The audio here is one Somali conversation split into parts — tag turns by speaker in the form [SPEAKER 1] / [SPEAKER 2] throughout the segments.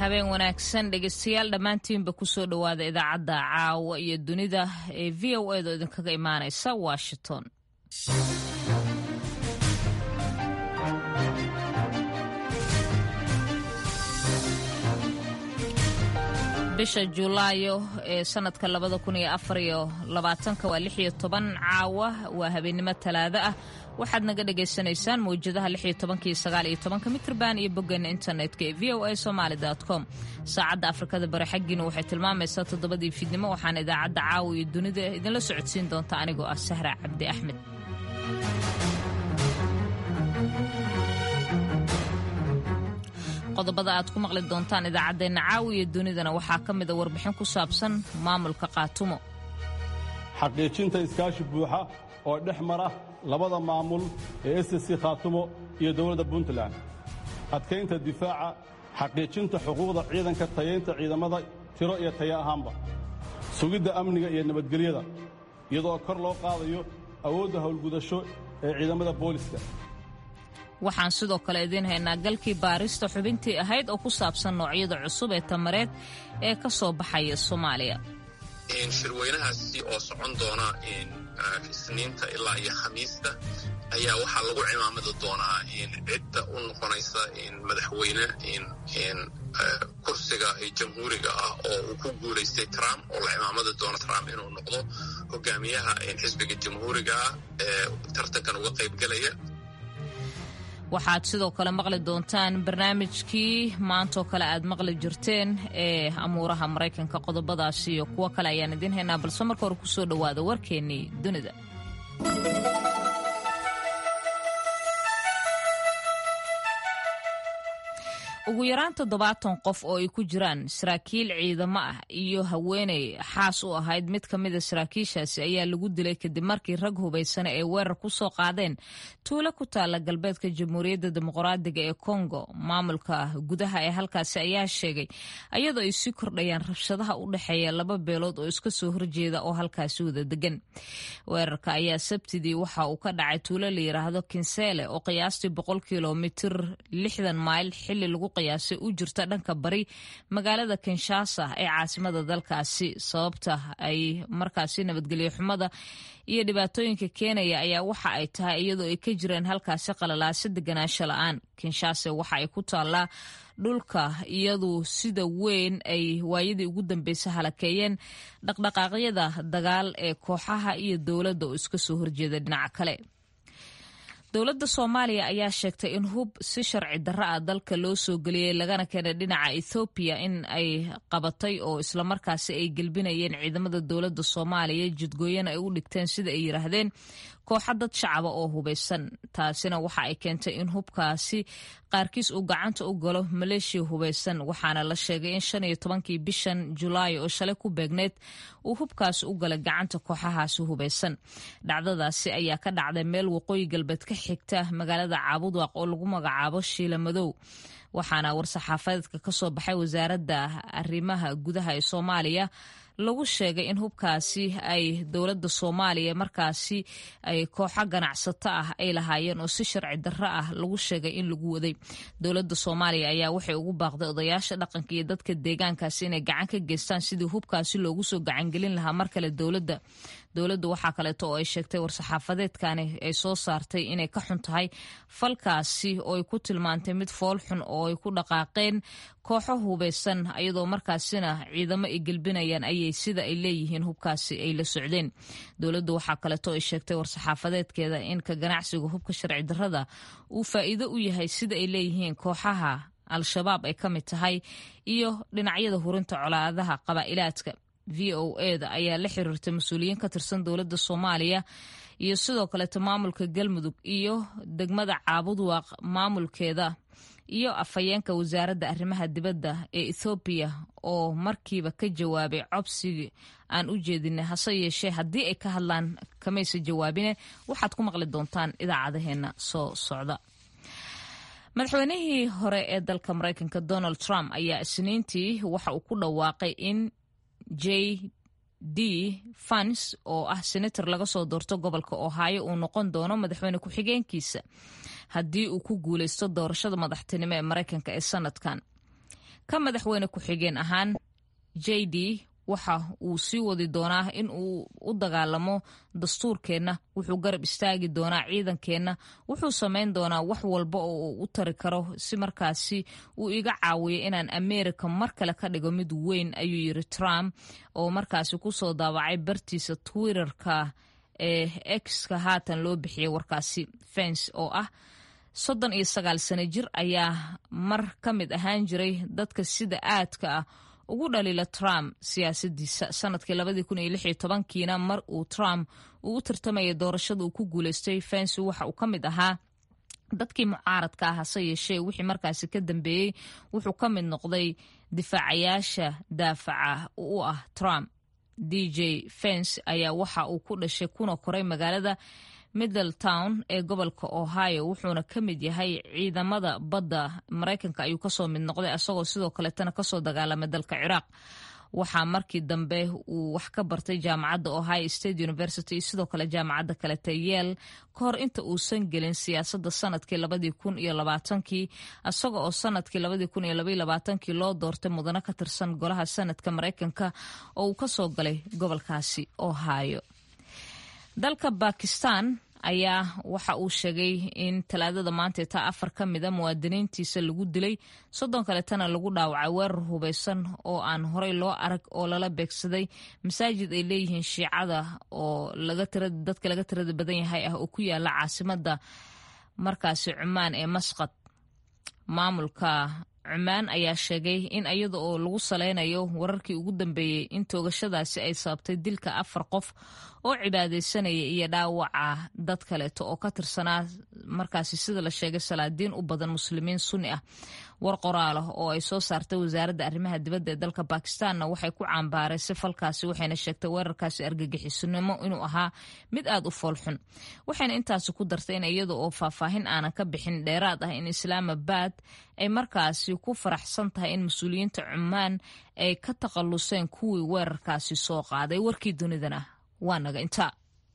[SPEAKER 1] habeen wanaagsan dhegeystayaal dhammaantiinba kusoo dhowaada idaacadda caawa iyo dunida ee v o edo idinkaga imaanaysa washington bisha julaayo ee sanadka labada kun iyo afar iyo labaatanka waa lix iyo toban caawa waa habeennimo talaado ah waxaad naga dhagaysanaysaan mawjadaha lix iyo tobankii sagaal iyo tobanka mitrban iyo boggeena internetka ee v o a somaali com saacadda afrikada bari xaggiina waxay tilmaamaysaa toddobadii fiidnimo waxaana idaacadda caawa iyo dunida idinla socodsiin doonta anigoo ah sahra cabdi axmed qodobada aad ku maqli doontaan idaacaddeenna caawi iyo dunidana waxaa ka mida warbixin ku saabsan maamulka qaatumo
[SPEAKER 2] xaqiijinta iskaashi buuxa oo dhex mara labada maamul ee ssc khaatumo iyo dowladda puntland adkaynta difaaca xaqiijinta xuquuqda ciidanka tayaynta ciidamada tiro iyo taya ahaanba sugidda amniga iyo nabadgelyada iyadoo kor loo qaadayo awoodda howlgudasho ee ciidamada booliska
[SPEAKER 1] waxaan sidoo kale idiin haynaa galkii baarista xubintii ahayd oo ku saabsan noocyada cusub ee tamareed ee ka soo baxaya soomaaliya
[SPEAKER 3] shirweynahaasi oo socon doona isniinta ilaa iyo khamiista ayaa waxaa lagu cimaamadi doonaa cidda u noqonaysa madaxweyne kursiga jamhuuriga ah oo uu ku guulaystay trump oo la cimaamadi doono trump inuu noqdo hogaamiyaha xisbiga jamhuuriga ah ee tartankan uga qaybgelaya
[SPEAKER 1] waxaad sidoo kale maqli doontaan barnaamijkii maantaoo kale aad maqli jirteen ee amuuraha maraykanka qodobadaasi iyo kuwo kale ayaan idiin haynaa balse marka hore kusoo dhowaada warkeennii dunida ugu yaraan toddobaatan qof oo ay ku jiraan saraakiil ciidamo ah iyo haweeney xaas u ahayd mid ka mida saraakiishaasi ayaa lagu dilay kadib markii rag hubaysana ay weerar ku soo qaadeen tuulo ku taala galbeedka jamhuuriyadda dimuqraadiga ee kongo maamulka gudaha ee halkaasi ayaa sheegay ayadoo ay sii kordhayaan rabshadaha u dhexeeya laba beelood oo iska soo horjeeda oo halkaasi wada degan weerarka ayaa sabtidii waxa uu ka dhacay tuulo la yidhaahdo kinseele oo qiyaastii boqol kilomitir lixdan mayl xili lagu qiyaasay u jirta dhanka bari magaalada kinshasa ee caasimada dalkaasi sababta ay markaasi nabadgelyo xumada iyo dhibaatooyinka keenaya ayaa waxa ay tahay iyadoo ay ka jireen halkaasi qalalaasa deganaansho la-aan kinshasa waxa ay ku taallaa dhulka iyadu sida weyn ay waayadii ugu dambeysay halakeeyeen dhaqdhaqaaqyada dagaal ee kooxaha iyo dowladda oo iska soo horjeeda dhinaca kale dowladda soomaaliya ayaa sheegtay in hub si sharci darro ah dalka loo soo geliyey lagana keenay dhinaca ethoobiya in ay qabatay oo islamarkaasi ay gelbinayeen ciidamada dowladda soomaaliya jidgooyana ay u dhigteen sida ay yidhaahdeen kooxa dad shacaba oo hubaysan taasina waxa ay keentay in hubkaasi qaarkiis uu gacanta u galo maleeshiya hubaysan waxaana la sheegay in shan iyo tobankii bishan julaay oo shalay ku beegneyd uu hubkaasi u galay gacanta kooxahaasi hubaysan dhacdadaasi ayaa ka dhacday meel waqooyi galbeed ka xigta magaalada caabudwaaq oo lagu magacaabo shiila madow waxaana war-saxaafadeedka ka soo baxay wasaaradda arrimaha gudaha ee soomaaliya lagu sheegay in hubkaasi ay dowladda soomaaliya markaasi ay kooxo ganacsato ah ay lahaayeen oo si sharci darro ah lagu sheegay in lagu waday dowladda soomaaliya ayaa waxay ugu baaqday odayaasha dhaqanka iyo dadka deegaankaasi inay gacan ka geystaan sidii hubkaasi loogu soo gacangelin lahaa mar kale dowladda dowladdu waxaa kaleeto oo ay sheegtay war-saxaafadeedkani ay soo saartay inay ka xun tahay falkaasi oo ay ku tilmaantay mid fool xun oo ay ku dhaqaaqeen kooxo hubaysan iyadoo markaasina ciidamo ay gelbinayaan ayay sida ay leeyihiin hubkaasi ay la socdeen dowladdu waxaa kaleeto ay sheegtay war-saxaafadeedkeeda in ka ganacsiga hubka sharci darrada uu faa'iido u yahay sida ay leeyihiin kooxaha al-shabaab ay ka mid tahay iyo dhinacyada hurinta colaadaha qabaa'ilaadka v o eda ayaa la xiriirtay mas-uuliyiin ka tirsan dowladda soomaaliya iyo sidoo kaleeto maamulka galmudug iyo degmada caabudwaaq maamulkeeda iyo afhayeenka wasaaradda arrimaha dibadda ee ethoobiya oo markiiba ka jawaabay cobsigii aan u jeedinay hase yeeshee haddii ay ka hadlaan kamaysa jawaabine waxaad ku maqli doontaan idaacadaheena soo socda madaxweynihii hore ee dalka maraykanka donald trump ayaa isniintii waxa uu ku dhawaaqay in j d fans oo ah senator laga soo doorto gobolka ohaayo uu noqon doono madaxweyne ku-xigeenkiisa haddii uu ku guuleysto doorashada madaxtinimo ee maraykanka ee sanadkan ka madaxweyne ku-xigeen ahaan j d waxa uu sii wadi doonaa in uu u dagaalamo dastuurkeenna wuxuu garab istaagi doonaa ciidankeenna wuxuu samayn doonaa wax walba oo uu u tari karo si markaasi uu iga caawiyo inaan america mar kale ka dhigo mid weyn ayuu yiri trump oo markaasi kusoo daabacay bartiisa twitterka ee exka haatan loo bixiyay warkaasi fens oo ah soddon iyo sagaal sano jir ayaa mar ka mid ahaan jiray dadka sida aadka ah ugu dhaliila trump siyaasadiisa sanadkii labadii kun iyo lix iyo tobankiina mar uu trump uu u tartamayay doorashada uu ku guuleystay fensi waxa uu ka mid ahaa dadkii mucaaradka ah hase yeeshee wixii markaasi ka dambeeyey wuxuu ka mid noqday difaacayaasha daafaca u ah trump d j fens ayaa waxa uu ku dhashay kuna koray magaalada middletown ee gobolka ohio wuxuuna ka mid yahay ciidamada badda maraykanka ayuu kasoo mid noqday isagoo sidoo kaleetana kasoo dagaalamay dalka ciraaq waxaa markii dambe uu wax ka bartay jaamacadda ohio state university iyo sidoo kale jaamacadda kalete yeel ka hor inta uusan gelin siyaasadda sanadkii labadii kun iyo labaatankii isaga oo sanadkii labadii kun iyo labaiyo labaatankii loo doortay mudano ka tirsan golaha sanadka maraykanka oo uu kasoo galay gobolkaasi ohio dalka bakistan ayaa waxa uu sheegay in talaadada maanta taa afar ka mida muwaadiniintiisa lagu dilay soddon kaletana lagu dhaawacay weerar hubeysan oo aan horey loo arag oo lala beegsaday masaajid ay leeyihiin shiicada oo dadka laga tirada badan yahay ah oo ku yaala caasimada markaasi cumaan ee masqad maamulka cumaan ayaa sheegay in iyada oo lagu saleynayo wararkii ugu dambeeyey in toogashadaasi ay sababtay dilka afar qof oo cibaadaysanaya iyo dhaawaca dad kaleeto oo ka tirsanaa markaasi sida la sheegay salaadiin u badan muslimiin sunni ah war qoraalah oo ay soo saartay wasaaradda arrimaha dibadda ee dalka bakistanna waxay ku caambaaraysay falkaasi waxayna sheegtay weerarkaasi argagixisunimo inuu ahaa mid aad u foolxun waxayna intaasi ku dartay in iyada oo faahfaahin aanan ka bixin dheeraad ah in islaamabad ay markaasi ku faraxsan tahay in mas-uuliyiinta cumaan ay ka takhalluseen kuwii weerarkaasi soo qaaday warkii dunidana waa naga intaa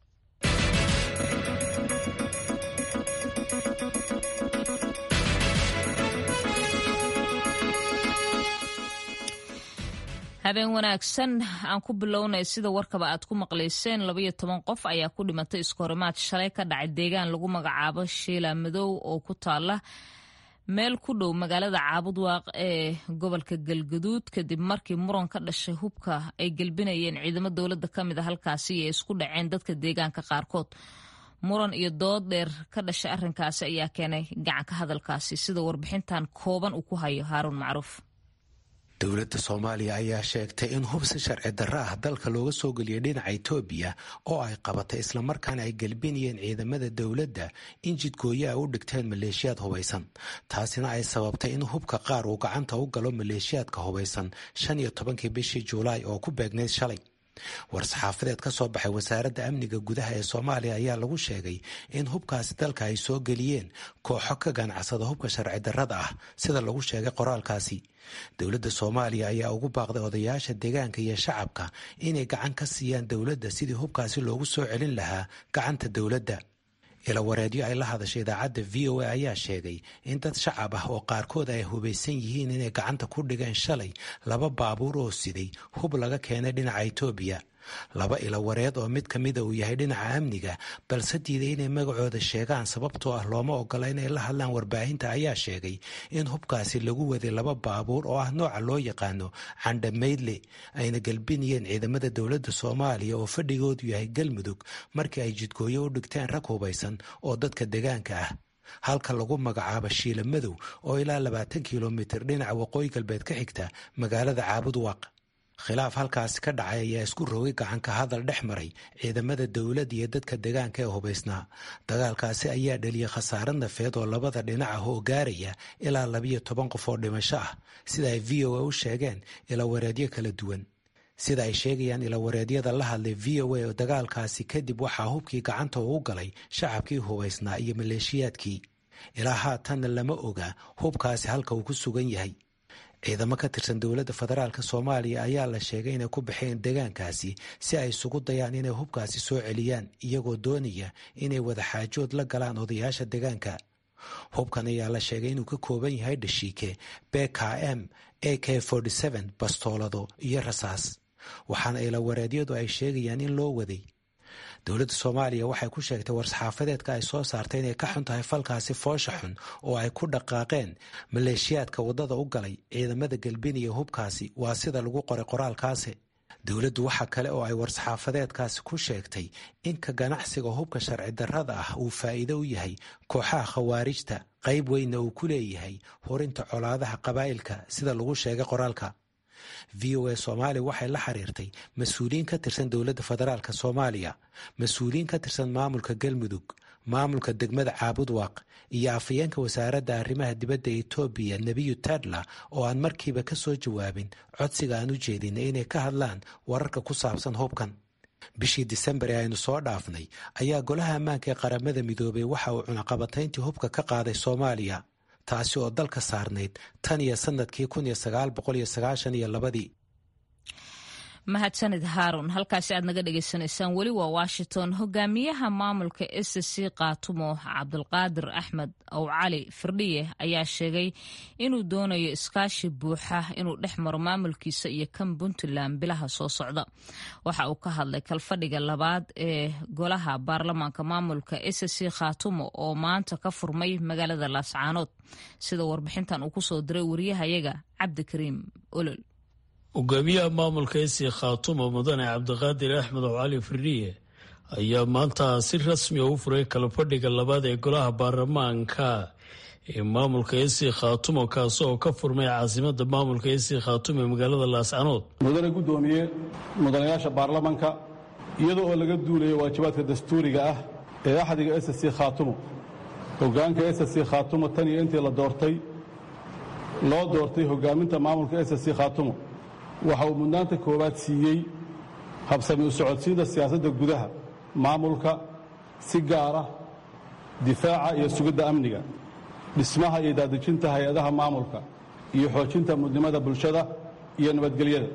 [SPEAKER 1] habeen wanaagsan aan ku bilownay sida warkaba aad ku maqlayseen labaiyo toban qof ayaa ku dhimatay iskohorimaad shalay ka dhacay deegaan lagu magacaabo shiila madow oo ku taala meel ku dhow magaalada caabudwaaq ee gobolka galgaduud kadib markii muran ka dhashay hubka ay gelbinayeen ciidamo dowladda ka mid a halkaasi iyo isku dhaceen dadka deegaanka qaarkood muran iyo dood dheer ka dhashay arrinkaasi ayaa keenay gacanka hadalkaasi sida warbixintan kooban uu ku hayo haaruun macruuf
[SPEAKER 4] dowladda soomaaliya ayaa sheegtay in hubsi sharci darro ah dalka looga soo geliyay dhinaca itoobiya oo ay qabatay islamarkaana ay gelbinayeen ciidamada dowladda in jidgooyo ay u dhigteen maleeshiyaad hubaysan taasina ay sababtay in hubka qaar uu gacanta u galo maleeshiyaadka hubaysan shan iyo tobankii bishii julaay oo ku beegnayd shalay war-saxaafadeed ka soo baxay wasaaradda amniga gudaha ee soomaaliya ayaa lagu sheegay in hubkaasi dalka ay soo geliyeen kooxo ka ganacsada hubka sharci darrada ah sida lagu sheegay qoraalkaasi dowladda soomaaliya ayaa ugu baaqday odayaasha deegaanka iyo shacabka inay gacan ka siiyaan dowladda sidii hubkaasi loogu soo celin lahaa gacanta dowladda ilawareedyo ay la hadashay idaacadda v o a ayaa sheegay in dad shacab ah oo qaarkood ay hubaysan yihiin inay gacanta ku dhigeen shalay laba baabuur oo siday hub laga keenay dhinaca itoobiya laba ilawareed oo mid ka mida uu yahay dhinaca amniga balse diiday inay magacooda sheegaan sababtoo ah looma ogola inay la hadlaan warbaahinta ayaa sheegay in hubkaasi lagu waday laba baabuur oo ah nooca loo yaqaano candhamaydle ayna gelbinayeen ciidamada dowladda soomaaliya oo fadhigoodu yahay galmudug markii ay jidgooyo u dhigteen rag hubaysan oo dadka deegaanka ah halka lagu magacaabo shiila madow oo ilaa labaatan kilomitir dhinaca waqooyi galbeed ka xigta magaalada caabudwaaq khilaaf halkaasi ka dhacay ayaa isku rogay gacanka hadal dhex maray ciidamada dowladda iyo dadka deegaanka ee hubaysnaa dagaalkaasi ayaa dheliyay khasaare nafeed oo labada dhinac ah oo gaaraya ilaa labiyo toban qof oo dhimasho ah sida ay v o a u sheegeen ilawareedyo kala duwan sida ay sheegayaan ilawareedyada la hadlay v o a oo dagaalkaasi kadib waxaa hubkii gacanta uu galay shacabkii hubaysnaa iyo maleeshiyaadkii ilaa haatanna lama oga hubkaasi halka uu ku sugan yahay ciidamo ka tirsan dowladda federaalk soomaaliya ayaa la sheegay inay ku baxeen deegaankaasi si ay isugu dayaan inay hubkaasi soo celiyaan iyagoo doonaya inay wada xaajood la galaan odayaasha deegaanka hubkan ayaa la sheegay inuu ka kooban yahay dhashiike bkm a k bastoolado iyo rasaas waxaana ilawareedyadu ay sheegayaan in loo waday dowladda soomaaliya waxay ku sheegtay war-saxaafadeedka ay soo saartay inay ka xun tahay falkaasi foosha xun oo ay ku dhaqaaqeen maleeshiyaadka waddada u galay ciidamada galbiniya hubkaasi waa sida lagu qoray qoraalkaasi dowladdu waxa kale oo ay war-saxaafadeedkaasi ku sheegtay in ka ganacsiga hubka sharci darrada ah uu faa'iido u yahay kooxaha khawaarijta qayb weynna uu ku leeyahay horinta colaadaha qabaa'ilka sida lagu sheegay qoraalka v o a soomaaliya waxay la xiriirtay mas-uuliyiin ka tirsan dowladda federaalk soomaaliya mas-uuliyiin ka tirsan maamulka galmudug maamulka degmada caabudwaaq iyo afhayeenka wasaaradda arrimaha dibadda etoobiya nebiyu tadla oo aan markiiba ka soo jawaabin codsiga aan u jeedinay inay ka hadlaan wararka ku saabsan hubkan bishii disembar ee aynu soo dhaafnay ayaa golaha ammaanka ee qaramada midoobay waxa uu cunaqabatayntii hubka ka qaaday soomaaliya taasi oo dalka saarnayd tan iyo sanadkii kun iyo sagaal boqol iyo sagaashan iyo labadii
[SPEAKER 1] mahadsanid haarun halkaasi aad naga dhagaysanaysaan weli waa washington hogaamiyaha maamulka s c kaatumo cabdulqaadir axmed ow cali firdhiye ayaa sheegay inuu doonayo iskaashi buuxa inuu dhex maro maamulkiisa iyo kan puntland bilaha soo socda waxa uu ka hadlay kalfadhiga labaad ee golaha baarlamaanka maamulka s c khaatumo oo maanta ka furmay magaalada laascaanood sida warbixintan uu kusoo diray wariyahayaga cabdikariim olol
[SPEAKER 5] hogaamiyaha maamulka esi khaatumo mudane cabdiqaadir axmed ow cali firdhiye ayaa maanta si rasmi a u furay kalafadhiga labaad ee golaha baarlamaanka ee maamulka esi khaatumo kaasi oo ka furmay caasimada maamulka esi khaatumo ee magaalada laascanood
[SPEAKER 2] mudane guddoomiye mudanayaasha baarlamanka iyada oo laga duulayo waajibaadka dastuuriga ah ee axdiga s c khaatumo hogaanka s c khaatumo tan iyo intii la doortay loo doortay hogaaminta maamulka s c khaatumo waxa uu mudnaanta koowaad siiyey habsami u socodsiinta siyaasadda gudaha maamulka si gaara difaaca iyo sugidda amniga dhismaha iyo daadejinta hay-adaha maamulka iyo xoojinta mudnimada bulshada iyo nabadgelyada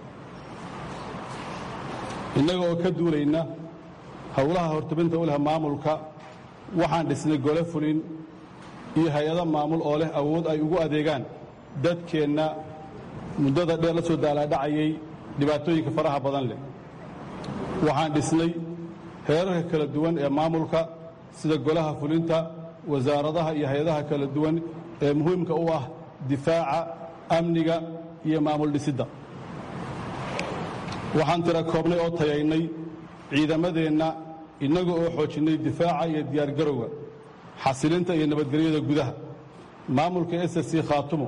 [SPEAKER 2] innaga oo ka duulayna howlaha hortabinta u leh maamulka waxaan dhisnay gole fulin iyo hay-ado maamul oo leh awood ay ugu adeegaan dadkeenna muddada dheer la soo daalaadhacayay dhibaatooyinka faraha badan leh waxaan dhisnay heerarka kala duwan ee maamulka sida golaha fulinta wasaaradaha iyo hay-adaha kala duwan ee muhiimka u ah difaaca amniga iyo maamul dhisidda waxaan tira koobnay oo tayaynay ciidamadeenna innaga oo xoojinnay difaaca iyo diyaargarowga xasilinta iyo nabadgelyada gudaha maamulka s c khaatumo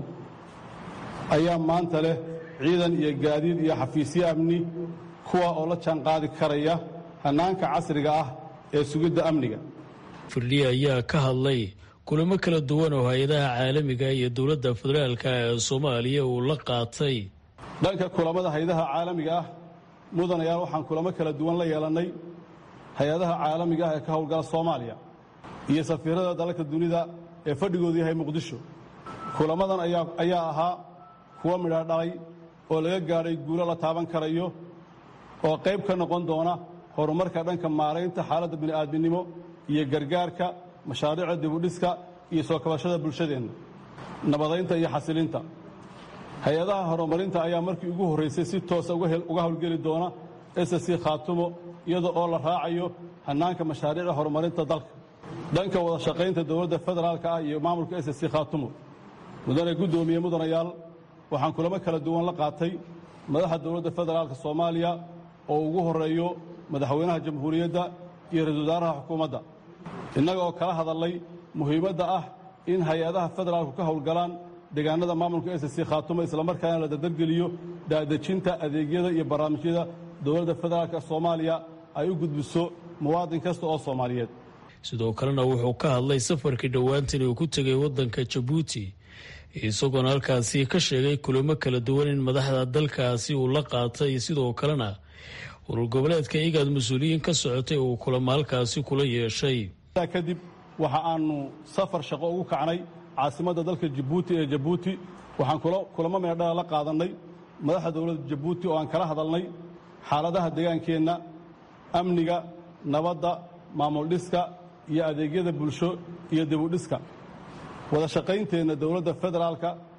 [SPEAKER 2] ayaa maanta leh ciidan iyo gaadiid iyo xafiisyo amni kuwa oo la jaanqaadi karaya hannaanka casriga ah ee sugidda amniga
[SPEAKER 5] firdhiye ayaa ka hadlay kulamo kala duwan oo hay-adaha caalamiga iyo dowladda federaalka ee soomaaliya uu la qaatay
[SPEAKER 2] dhanka kulamada hay-adaha caalamiga ah mudanayaal waxaan kulamo kala duwan la yeelannay hay-adaha caalamiga ah ee ka howlgala soomaaliya iyo safiirada dalalka dunida ee fadhigoodu yahay muqdisho kulamadan ayaa ahaa kuwa midha dhalay oo laga gaadhay guulo la taaban karayo oo qayb ka noqon doona horumarka dhanka maaraynta xaaladda bini'aadminimo iyo gargaarka mashaariicda dibudhiska iyo soo kabashada bulshadeenna nabadaynta iyo xasilinta hay-adaha horumarinta ayaa markii ugu horraysay si toosa uga howlgeli doona s c khaatumo iyada oo la raacayo hannaanka mashaariicda horumarinta dalka dhanka wada shaqaynta dowladda federaalka ah iyo maamulka s c khaatumo mudane guddoomiye mudanayaal waxaan kulamo kala duwan la qaatay madaxa dowladda federaalka soomaaliya oo ugu horreeyo madaxweynaha jamhuuriyadda iyo ra-isul wasaaraha xukuumadda innaga oo kala hadallay muhiimadda ah in hay-adaha federaalku ka howlgalaan deegaanada maamulka s c khaatumo islamarkaana la dardargeliyo daadejinta adeegyada iyo barnaamijyada dowladda federaalka soomaaliya ay u gudbiso muwaadin kasta oo soomaaliyeed
[SPEAKER 5] sidoo kalena wuxuu ka hadlay safarkii dhowaantan uu ku tegay waddanka jabuuti isagoona halkaasi ka sheegay kulamo kala duwan in madaxda dalkaasi uu la qaatay sidoo kalena urur goboleedka igaad mas-uuliyiin ka socotay uu kulamo halkaasi kula yeeshay
[SPEAKER 2] kadib waxa aanu safar shaqo ugu kacnay caasimadda dalka jabuuti ee jabuuti waxaan kulamo meedhala la qaadannay madaxda dowladda jabuuti oo aan kala hadalnay xaaladaha deegaankeenna amniga nabadda maamul dhiska iyo adeegyada bulsho iyo dibudhiska wada shaqaynteenna dowladda federaalka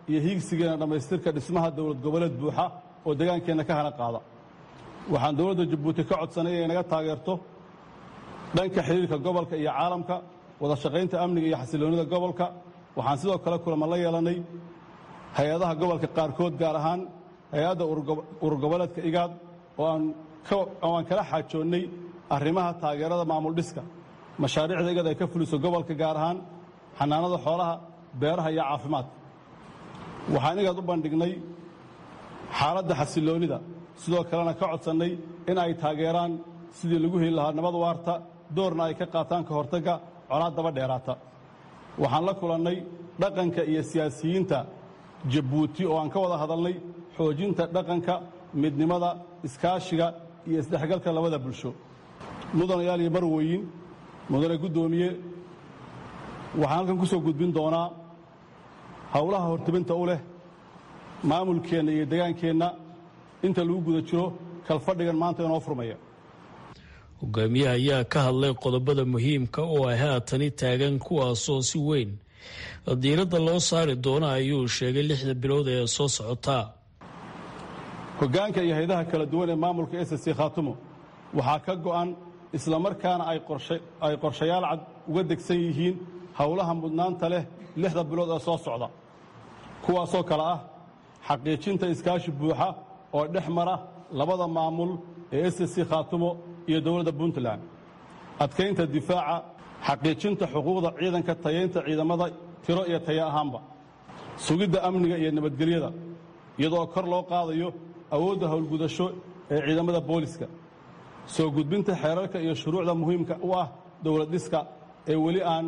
[SPEAKER 2] iyo hiigsigeena dhammaystirka dhismaha dowlad goboleed buuxa oo degaankeenna ka hana qaada waxaan dowladda jabuuti ka codsanay inay naga taageerto dhanka xidhiirka gobolka iyo caalamka wada shaqaynta amniga iyo xasiloonnida gobolka waxaan sidoo kale kulama la yeelannay hay-adaha gobolka qaarkood gaar ahaan hay-adda ururgoboleedka igaad oo aan kala xaajoonnay arrimaha taageerada maamul dhiska mashaariicda igad ay ka fuliso gobolka gaar ahaan xanaanada xoolaha beeraha iyo caafimaadka waxaan igaad u bandhignay xaaladda xasiloonnida sidoo kalena ka codsannay in ay taageeraan sidii lagu heli lahaa nabad waarta doorna ay ka qaataan ka hortagga colaad daba dheeraata waxaan la kulannay dhaqanka iyo siyaasiyiinta jabuuti oo aan ka wada hadalnay xoojinta dhaqanka midnimada iskaashiga iyo isdhexgalka labada bulsho mudanayaal iyo marweyin mudane guddoomiye waxaan halkan ku soo gudbin doonaa howlaha hortibinta u leh maamulkeenna iyo degaankeenna inta lagu guda jiro kalfadhigan maanta inoo furmaya
[SPEAKER 5] hogaamiyaha ayaa ka hadlay qodobada muhiimka oo ay haatani taagan kuwaasoo si weyn diiradda loo saari doono ayuu sheegay lixda bilood ee soo socotaa
[SPEAKER 2] hoggaanka iyo haydaha kala duwan ee maamulka s c khaatumo waxaa ka go'an islamarkaana ay qorshayaal cad uga degsan yihiin howlaha mudnaanta leh lixda bilood ee soo socda kuwaasoo kale ah xaqiijinta iskaashi buuxa oo dhex mara labada maamul ee s c khaatumo iyo dowladda puntland adkaynta difaaca xaqiijinta xuquuqda ciidanka tayaynta ciidamada tiro iyo taya ahaanba sugidda amniga iyo nabadgelyada iyadoo kor loo qaadayo awoodda howlgudasho ee ciidamada booliska soo gudbinta xeerarka iyo shuruucda muhiimka u ah dowlad dhiska ee weli aan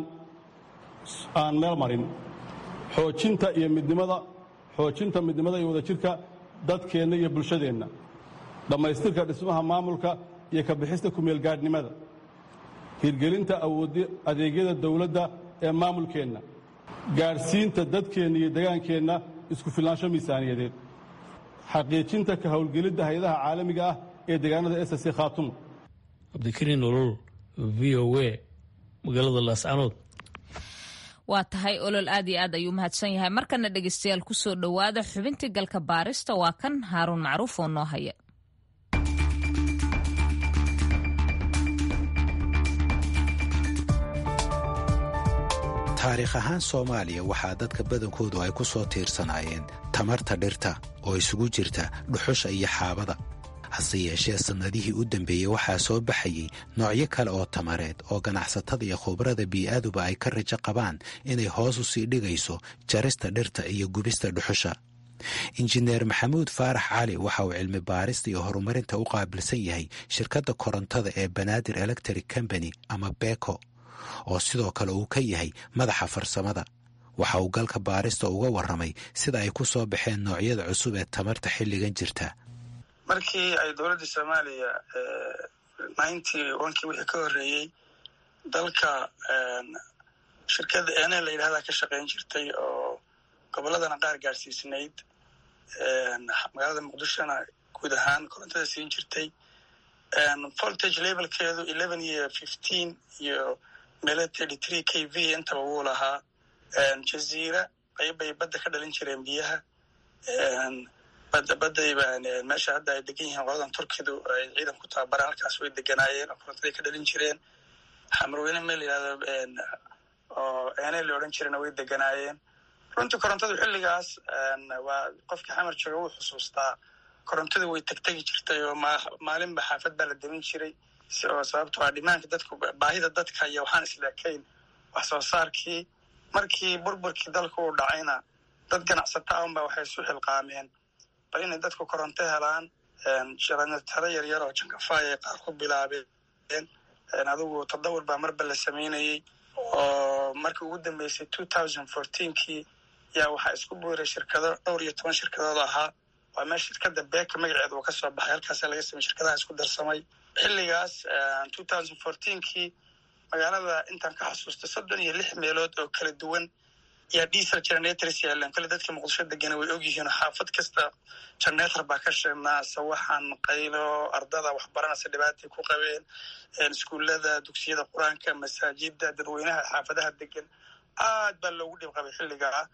[SPEAKER 2] aan meel marin xoojinta iyo midnimada xoojinta midnimada iyo wadajirka dadkeenna iyo bulshadeenna dhammaystirka dhismaha maamulka iyo ka bixista kumeelgaadhnimada hirgelinta adeegyada dawladda ee maamulkeenna gaadhsiinta dadkeenna iyo degaankeenna isku filnaansho miisaaniyadeed xaqiijinta ka howlgelidda hay-adaha caalamiga ah ee deegaanada s c khaatumo
[SPEAKER 5] cabdikariin nolol v o a magaalada laascanood
[SPEAKER 1] waa tahay olol aad iyo aad ayuu mahadsan yahay markana dhegeystayaal ku soo dhowaada xubintii galka baarista waa kan haaruun macruuf oo noo haya
[SPEAKER 4] taariikh ahaan soomaaliya waxaa dadka badankoodu ay ku soo tiirsanaayeen tamarta dhirta oo isugu jirta dhuxusha iyo xaabada hase yeeshee sannadihii u dambeeyey waxaa soo baxayey noocyo kale oo tamareed oo ganacsatada iyo khubrada bii'aaduba ay ka rajo qabaan inay hoos u sii dhigayso jarista dhirta iyo gubista dhuxusha injineer maxamuud faarax cali waxa uu cilmi baarista iyo horumarinta u qaabilsan yahay shirkadda korontada ee banaadir electric combany ama beko oo sidoo kale uu ka yahay madaxa farsamada waxa uu galka baarista uga warramay sida ay ku soo baxeen noocyada cusub ee tamarta xilligan jirta
[SPEAKER 6] markii ay dowladda soomaaliya ninety onkii wixii ka horreeyey dalka shirkadda ene la yidhahdaa ka shaqayn jirtay oo gobolladana qaar gaadhsiisnayd magaalada muqdishona guud ahaan korontada siin jirtay voltage levelkeedu eleven iyo fifteen iyo meelo thirty three k v intaba wuu lahaa jaziira qaybbay badda ka dhalin jireen biyaha badda badayba meesha hadda ay degan yihiin qoladan turkidu ay ciidan ku tababaraan halkaas way deganaayeen oo korontaday ka dhalin jireen xamarweyne meel la yidhahdo oo ene la odhan jirena way deganaayeen runtii korontadu xilligaas waa qofkii xamar jooga wuu xusuustaa korontadu way tegtegi jirtay oo maalinba xaafad baa la demin jiray oo sababto a dhimaanka dadku baahida dadka iyo waxaan isleekayn wax soo saarkii markii burburkii dalka uu dhacayna dad ganacsata a unba waxay isu xilqaameen bal inay dadku koronto helaan jaranataro yaryar oo jankafaay ay qaar ku bilaabeen adigu tadawur baa marba la samaynayey oo markii ugu dambeysay two thousand fourteenkii yaa waxaa isku buuray shirkado dhowr iyo toban shirkadood ahaa waa meel shirkada beeka magaceeda uu ka soo baxay halkaasa laga samey shirkadaha isku darsamay xilligaas two thousand fourteenkii magaalada intaan ka xasuustay soddon iyo lix meelood oo kala duwan yaa diesel generators yaaleen kale dadka muqdisho degana way ogyihiin xaafad kasta generator baa ka sheegnaa sawaxan qaylo ardada waxbaranaysa dhibaatay ku qabeen iskuullada dugsiyada qur-aanka masaajida dadweynaha xaafadaha degan aad baa loogu dhib qabay xilligaa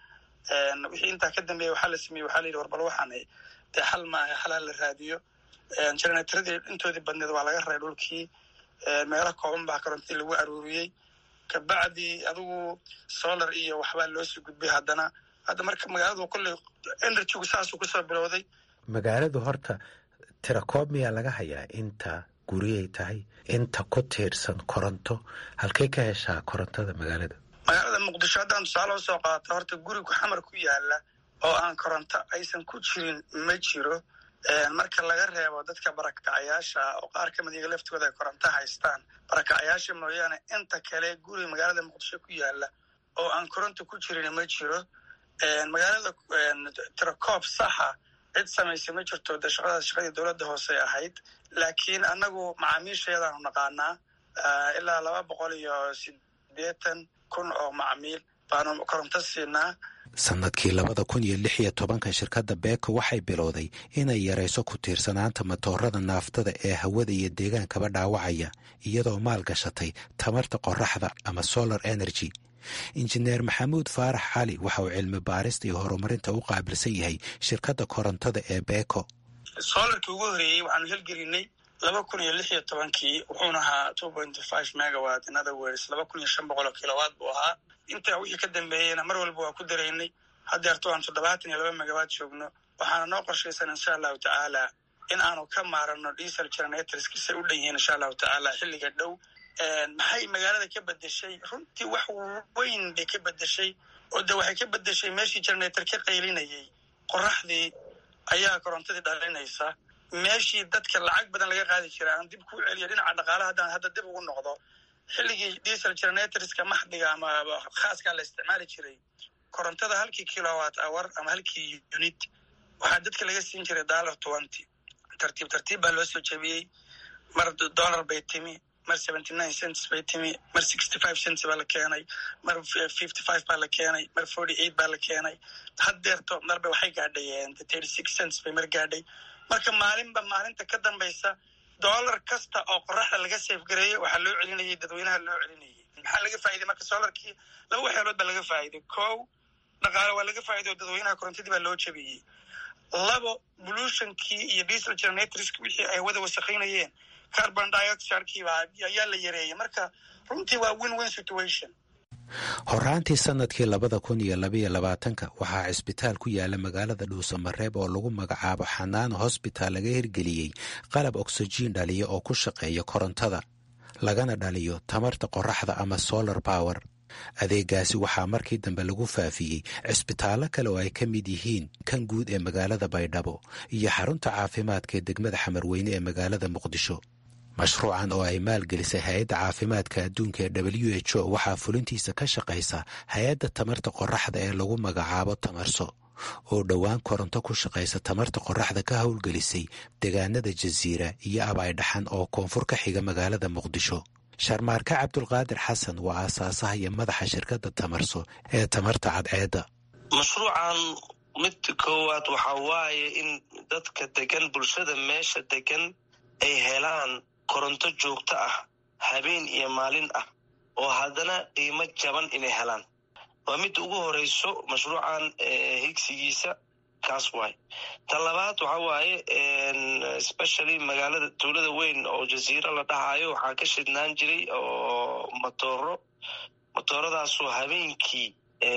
[SPEAKER 6] wixii intaa ka dambeeya waxaa la sameeyey waxaa la yidhi warbal waxaan dee xal maaha xalaa la raadiyo generaatoradii intoodii badneed waa laga raray dhulkii meelo kooban baa korontadii lagu aruuriyey kabacdi adigu solar iyo waxbaa loo sii gudbay haddana hadda marka magaaladu kolley energygu saasuu kusoo bilowday
[SPEAKER 4] magaaladu horta tirakoob miyaa laga hayaa inta guriyay tahay inta ku tiirsan koronto halkay ka heshaa korontada magaalada
[SPEAKER 6] magaalada muqdisho haddaan tusaale usoo qaato horta gurigu xamar ku yaala oo aan koronto aysan ku jirin ma jiro marka laga reebo dadka barakacayaasha oo qaar ka mid iyaga laftooda ay koronto haystaan barakacayaasha mooyaane inta kale guri magaalada muqdisho ku yaala oo aan koronto ku jirin ma jiro magaalada tirakoob saxa cid samaysa ma jirto de shaqadaas shaqadii dowladda hoose ahayd laakiin annagu macaamiishayadaanu naqaanaa ilaa laba boqol iyo sideetan kun oo macmiil baanu koronto siinaa
[SPEAKER 4] sanadkii labada kun iyo lix iyo tobanka shirkadda beeko waxay bilowday inay yarayso ku tiirsanaanta matoorada naaftada ee hawada iyo deegaankaba dhaawacaya iyadoo maal gashatay tamarta qoraxda ama solar energy injineer maxamuud faarax cali waxa uu cilmi baarista iyo horumarinta u qaabilsan yahay shirkadda korontada ee beeko
[SPEAKER 6] solarkii ugu horeeyey waxaanu helgelinay laba kun iyo lix iyo tobankii wuxuuna ahaa two point five megawat in other words laba kun iyo shan boqol oo kilowatt buu ahaa intaa wixii ka dambeeyeyna mar walba waa ku daraynay haddeerto aan toddobaatan iyo laba megawatt joogno waxaana noo qorshaysan insha allahu tacaala in aanu ka maarano diesel generatorski say u dhan yihiin insha allahu tacaala xilliga dhow maxay magaalada ka bedeshay runtii wax weyn bay ka bedeshay oo de waxay ka bedeshay meeshii generator ka qaylinayay qoraxdii ayaa korontadii dhalinaysa meeshii dadka lacag badan laga qaadi jira aan dib kuu celiyo dhinaca dhaqaalaha haddaan hadda dib ugu noqdo xilligii diesel generatorska maxdiga ama khaaskaa la isticmaali jiray korontada halkii kilowatt hour ama halkii unit waxaa dadka laga siin jiray dollar twenty tartiib tartiib baa loo soo jebiyey mar dollar bay timi mar seventy nine cents bay timi mar sixty five cents baa la keenay mar fifty five baa la keenay mar forty eight baa la keenay haddeerto marba waxay gaadhay thirty six cents bay mar gaadhay marka maalinba maalinta ka dambaysa dollar kasta oo qoraxda laga seefgareeyey waxaa loo celinayay dadweynaha loo celinayay maxaa laga faa'iday marka solarkii laba waxyaalood baa laga faa'iday kow dhaqaale waa laga faa'iday oo dadweynaha korontadii baa loo jabiyey labo pollutionkii iyo diesel generatorski wixii ay wada wasaqaynayeen carbon dioxidekii ayaa la yareeyey marka runtii waa win win situation
[SPEAKER 4] horaantii sanadkii labada kun iyo labaiyo labaatanka waxaa cisbitaal ku yaala magaalada dhuusamareeb oo lagu magacaabo xanaano hosbitaal laga hirgeliyey qalab oksijiin dhaliya oo ku shaqeeya korontada lagana dhaliyo tamarta qoraxda ama solar power adeegaasi waxaa markii dambe lagu faafiyey cisbitaallo kale oo ay ka mid yihiin kan guud ee magaalada baydhabo iyo xarunta caafimaadka ee degmada xamarweyne ee magaalada muqdisho mashruucan oo ay maalgelisay hay-adda caafimaadka adduunka ee w h o waxaa fulintiisa ka shaqaysa hay-adda tamarta qoraxda ee lagu magacaabo tamarso oo dhowaan koronto ku shaqaysa tamarta qoraxda ka howlgelisay deegaanada jasiira iyo abaydhaxan oo koonfur ka xiga magaalada muqdisho sharmaarke cabdulqaadir xasan waa aasaasaha iyo madaxa shirkadda tamarso ee tamarta cadceedda
[SPEAKER 7] mashruucan mid koowaad waxaa waaye in dadka degan bulshada meesha degan ay helaan koronto joogto ah habeen iyo maalin ah oo haddana qiimo jaban inay helaan waa midda ugu horeyso mashruucan higsigiisa kaas waay ta labaad waxa waaye especially magaalada tuulada weyn oo jasiiro la dhahayo waxaa ka shidnaan jiray oo matooro matooradaasoo habeenkii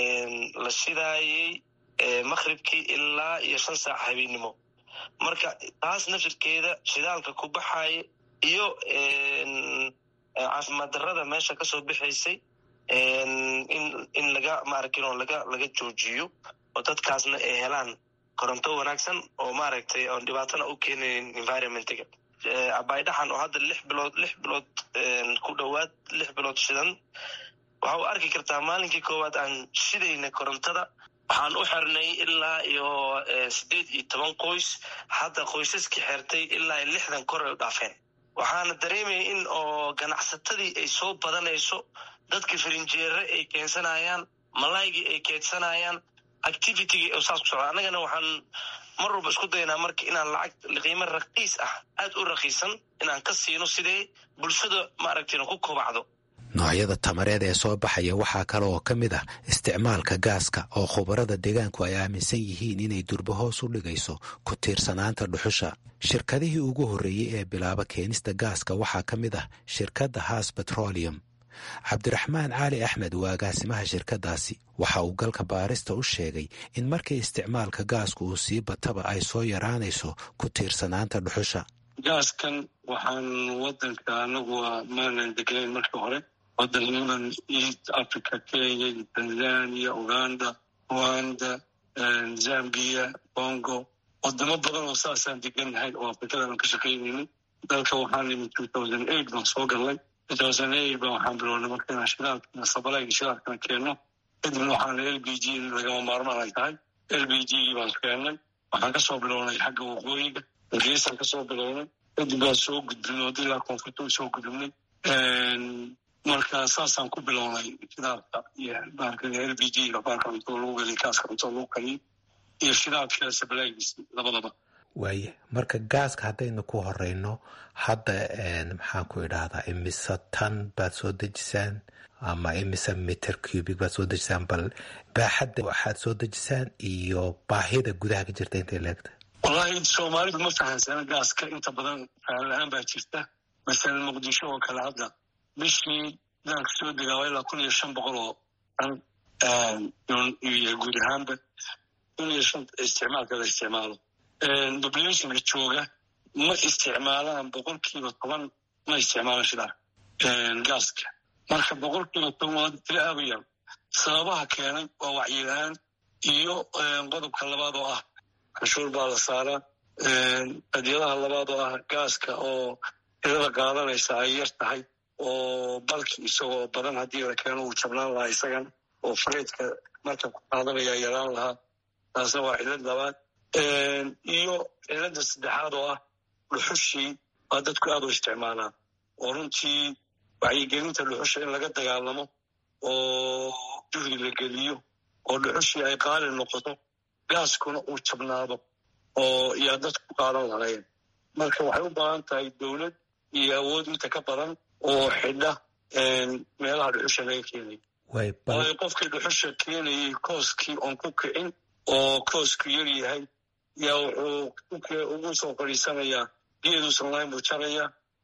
[SPEAKER 7] la shidaayey maqhribkii ilaa iyo shan saac habeennimo marka taas nafirkeeda shidaalka ku baxaya iyo caafimaad darrada meesha kasoo bixaysay in laga maaragtay laga laga joojiyo oo dadkaasna ay helaan koronto wanaagsan oo maaragtay oon dhibaatana u keenayn environmentga abaydhaxan oo hadda lix bilood lix bilood ku dhowaad lix bilood shidan waxa u arki kartaa maalinkii koowaad aan shidayna korontada waxaan u xirnay ilaa iyo siddeed iyo toban qoys hadda qoysaskii xertay ilaa lixdan kor ay u dhaafeen waxaana dareemaya in oo ganacsatadii ay soo badanayso dadka farinjeere ay keensanayaan malaygii ay keedsanayaan activitygii oo saas ku socda annagana waxaan mar walba isku daynaa marka inaan lacag qiimo raqiis ah aad u raqiisan inaan ka siino sidee bulshada maaragtayna ku kobacdo
[SPEAKER 4] noocyada tamareed ee soo baxaya waxaa kale oo ka mid ah isticmaalka gaaska oo khubarada deegaanku ay aaminsan yihiin inay durba hoos u dhigayso ku tiirsanaanta dhuxusha shirkadihii ugu horreeyey ee bilaaba keenista gaaska waxaa ka mid ah shirkadda haas betrolium cabdiraxmaan cali axmed waa agaasimaha shirkaddaasi waxa uu galka baarista u sheegay in markii isticmaalka gaasku uu sii bataba ay soo yaraanayso ku tiirsanaanta dhuxusha
[SPEAKER 8] gaaskan waxaan wadanka anagu maanan degnayn markii hore wadanadan east africa kenya tanzania uganda rwanda zambia congo wadamo badan oo saasaan degannahay oo afrikadan ka shaqaynaynin dalka waxaan nimid two thousand eight baan soo galnay two thousand eight baan waxaan bilownay marka inaan shidaalkana sabalayga shidaalkana keenno kadibna waxaana l b g in lagama maarmaan ay tahay l b g gii baan keennay waxaan kasoo bilownay xagga waqooyiga hargeysaan kasoo bilownay kadib baan soo gudbinay oo ilaa koonfurta soo gudubnay marka saasaan ku bilownay shidaalka iyo l b g ga baarka cuntada lagu geliy kaaska cuntada lagu kaliyo iyo shidaalka sabalaygiis labadaba
[SPEAKER 4] waaye marka gaaska haddaynu ku horeyno hadda maxaan ku idhaahdaa imise tan baad soo dejisaan ama imise meter cubic baad soo dejisaan bal baaxadda waxaad soo dejisaan iyo baahida gudaha ka jirta intay leegta
[SPEAKER 8] wallahi soomaalidu ma fahansana gaaska inta badan fahan la-aan baa jirta masalan muqdisho oo kale hadda bishii daanka soo degaaba ilaa kun iyo shan boqol oo tan iyo guud ahaanba kun iyo shan isticmaalka la isticmaalo populationka jooga ma isticmaalaan boqolkiiba toban ma isticmaalaan shidaal gaaska marka boqolkiiba toban waa tila aaba yar sababaha keenay waa wacyilahaan iyo qodobka labaad oo ah canshuur baa la saaraa adyadaha labaad oo ah gaaska oo tirada qaadanaysa ay yar tahay oo balki isagoo badan haddii la keeno uu jabnaan lahaa isagan oo fareedka marka ku qaadanaya yaraan lahaa taasna waa cilad labaad iyo cilada saddexaad oo ah dhuxushii waa dadku aad u isticmaalaan oo runtii wacyigelinta dhuxusha in laga dagaalamo oo juhdi la geliyo oo dhuxushii ay qaali noqoto gaaskuna uu jabnaado oo yaa dadku ku qaadan lahayn marka waxay u baahan tahay dowlad iyo awood inta ka badan oo xidha meelaha dhuxusha laga keenay waayo qofkii dhuxusha keenayay kooskii oon ku kicin oo koosku yar yahay yaa wuxuu ugu soo fadhiisanayaa geeduusan lahayn buu jaraya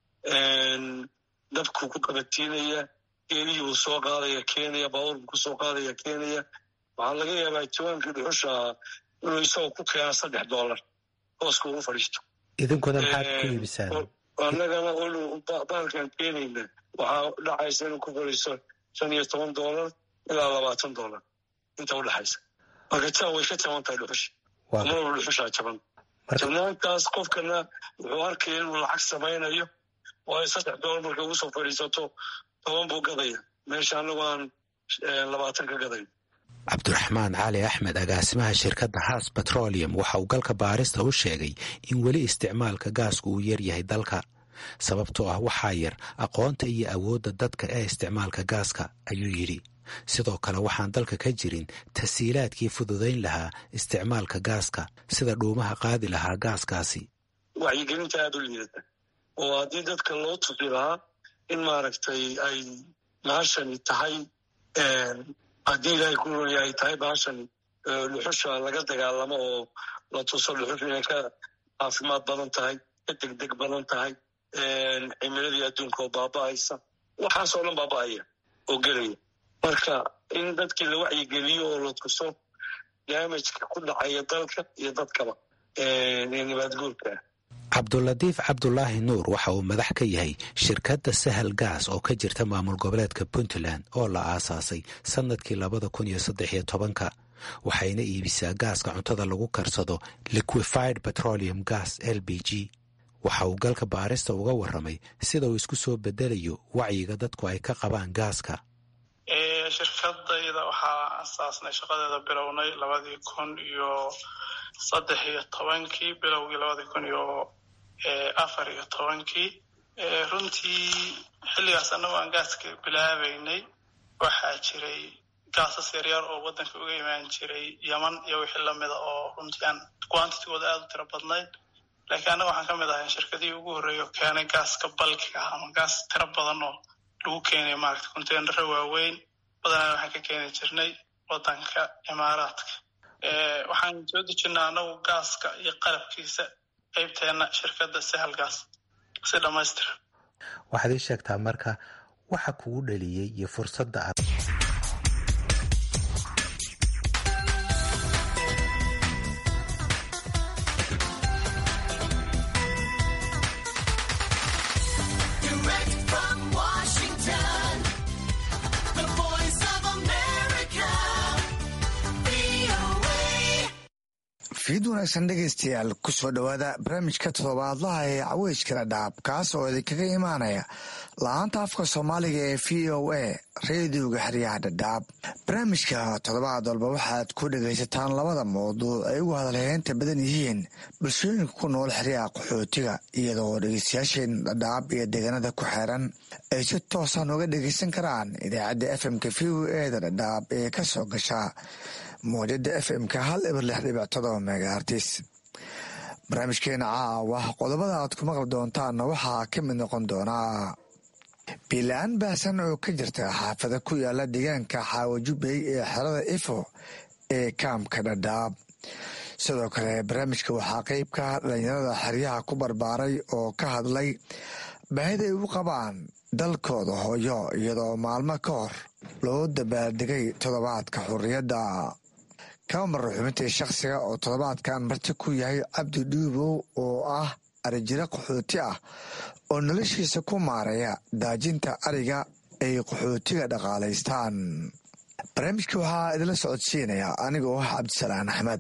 [SPEAKER 8] dabkuu ku qabatiinaya geelihii buu soo qaadaya keenaya baabuur buu kusoo qaadaya keenaya waxaa laga yaabaa jawaankii dhuxusha inuu isagoo ku keena saddex dollar kooska ugu fadhiisto
[SPEAKER 4] idinkuna maxaad ku iibisaan
[SPEAKER 8] annagana bahalkan keenayna waxaa dhacaysa inuu ku fadhiisto shan iyo toban dollar ilaa labaatan dollar inta udhexaysa marka taa way ka jaban tahay dhuxusha marwalba dhuxushaa jaban jabnaantaas qofkana wuxuu arkaya inuu lacag samaynayo waayo saddex dollar markay ugu soo fadhiisato toban buu gadaya meesha annagu aan labaatan ka gadayn
[SPEAKER 4] cabdiraxmaan cali axmed agaasimaha shirkadda haas betrolium waxa uu galka baarista u sheegay in weli isticmaalka gaasku uu yar yahay dalka sababtoo ah waxaa yar aqoonta iyo awoodda dadka ee isticmaalka gaaska ayuu yidhi sidoo kale waxaan dalka ka jirin tasiilaadkii fududayn lahaa isticmaalka gaaska sida dhuumaha qaadi lahaa gaaskaasi
[SPEAKER 8] wacyigelinta aada u liidata oo haddii dadka loo tusi lahaa in maaragtay ay bahashani tahay haddii ilaahay ku roya ay tahay bahashani dhuxusha laga dagaalamo oo la tuso dhuxusha inay ka caafimaad badan tahay ka degdeg badan tahay cimiladii adduunka oo baaba'aysa waxaasoo dhan baaba'aya oo gelaya marka in dadkii la wacyigeliyo oo la tuso daamajka ku dhacaya dalka iyo dadkaba ee nabaadguurka ah
[SPEAKER 4] cabdulatiif cabdulaahi nuur waxa uu madax ka yahay shirkadda sahal gaas oo ka jirta maamul goboleedka puntland oo la aasaasay sannadkii labada kun iyo saddex iyo tobanka waxayna iibisaa gaaska cuntada lagu karsado liquified petroleum gas l b g waxa uu galka baarista uga warramay sida uu isku soo bedelayo wacyiga dadku ay ka qabaan gaaska
[SPEAKER 9] shirkadayda waxaa asaasnay shaqadeeda bilownay labadii kun iyo saddex iyo tobankii bilowgii labadii kun iyo afar iyo tobankii runtii xilligaas annagoo aan gaaska bilaabaynay waxaa jiray gaasas yaryar oo waddanka uga imaan jiray yeman iyo wixii lamida oo runtii aan quantitigooda aada u tiro badnayd laakiin annaga waxaan ka mid ahay shirkadihii ugu horreeya oo keenay gaaska balkiga ama gaas tiro badan oo lagu keenay maaragta containaro waaweyn badanaa waxaan ka keeni jirnay wadanka imaaraadka waxaan soo dejinaa anagu gaaska iyo qalabkiisa qaybteena shirkadda sahal gaas si dhammaystiran
[SPEAKER 4] waxaad ii sheegtaa marka waxa kugu dhaliyey iyo fursadda aad
[SPEAKER 10] fiid wanaagsan dhegaystayaal kusoo dhowaada barnaamijka toddobaadlaha ee caweyskala dhaab kaas oo idinkaga imaanaya la-aanta afka soomaaliga ee v o a reediyoga xeryaha dhadhaab barnaamijka toddobaad walba waxaad ku dhegaysataan labada mawduuc ay ugu hadalheynta badan yihiin bulshooyinka ku nool xeryaha qaxootiga iyadoo dhegaystayaasheen dhadhaab iyo deegaanada ku xeeran ay si toosan uga dhegaysan karaan idaacadda fmka v o eda dhadhaab ee ka soo gasha mawjada f m-ka hal eber lix dhibic todoba megaartis barnaamijkeena caawa qodobada aad ku maqli doontaanna waxaa ka mid noqon doonaa biila-aan baahsan oo ka jirta xaafada ku yaala deegaanka xaawajubey ee xerada ifo ee kaamka dhadhaab sidoo kale barnaamijka waxaa qeybka dhalinyarada xeryaha ku barbaaray oo ka hadlay baahida ay u qabaan dalkooda hooyo iyadoo maalmo ka hor loo dabaaldegay toddobaadka xurriyadda kaba marra xubintii shakhsiga oo toddobaadkan marti ku yahay cabdi dhuubow oo ah arijiro qaxooti ah oo noloshiisa ku maaraya daajinta ariga ay qaxootiga dhaqaalaystaan barnaamijka waxaa idinla socodsiinaya anigoo ah cabdisalaan axmed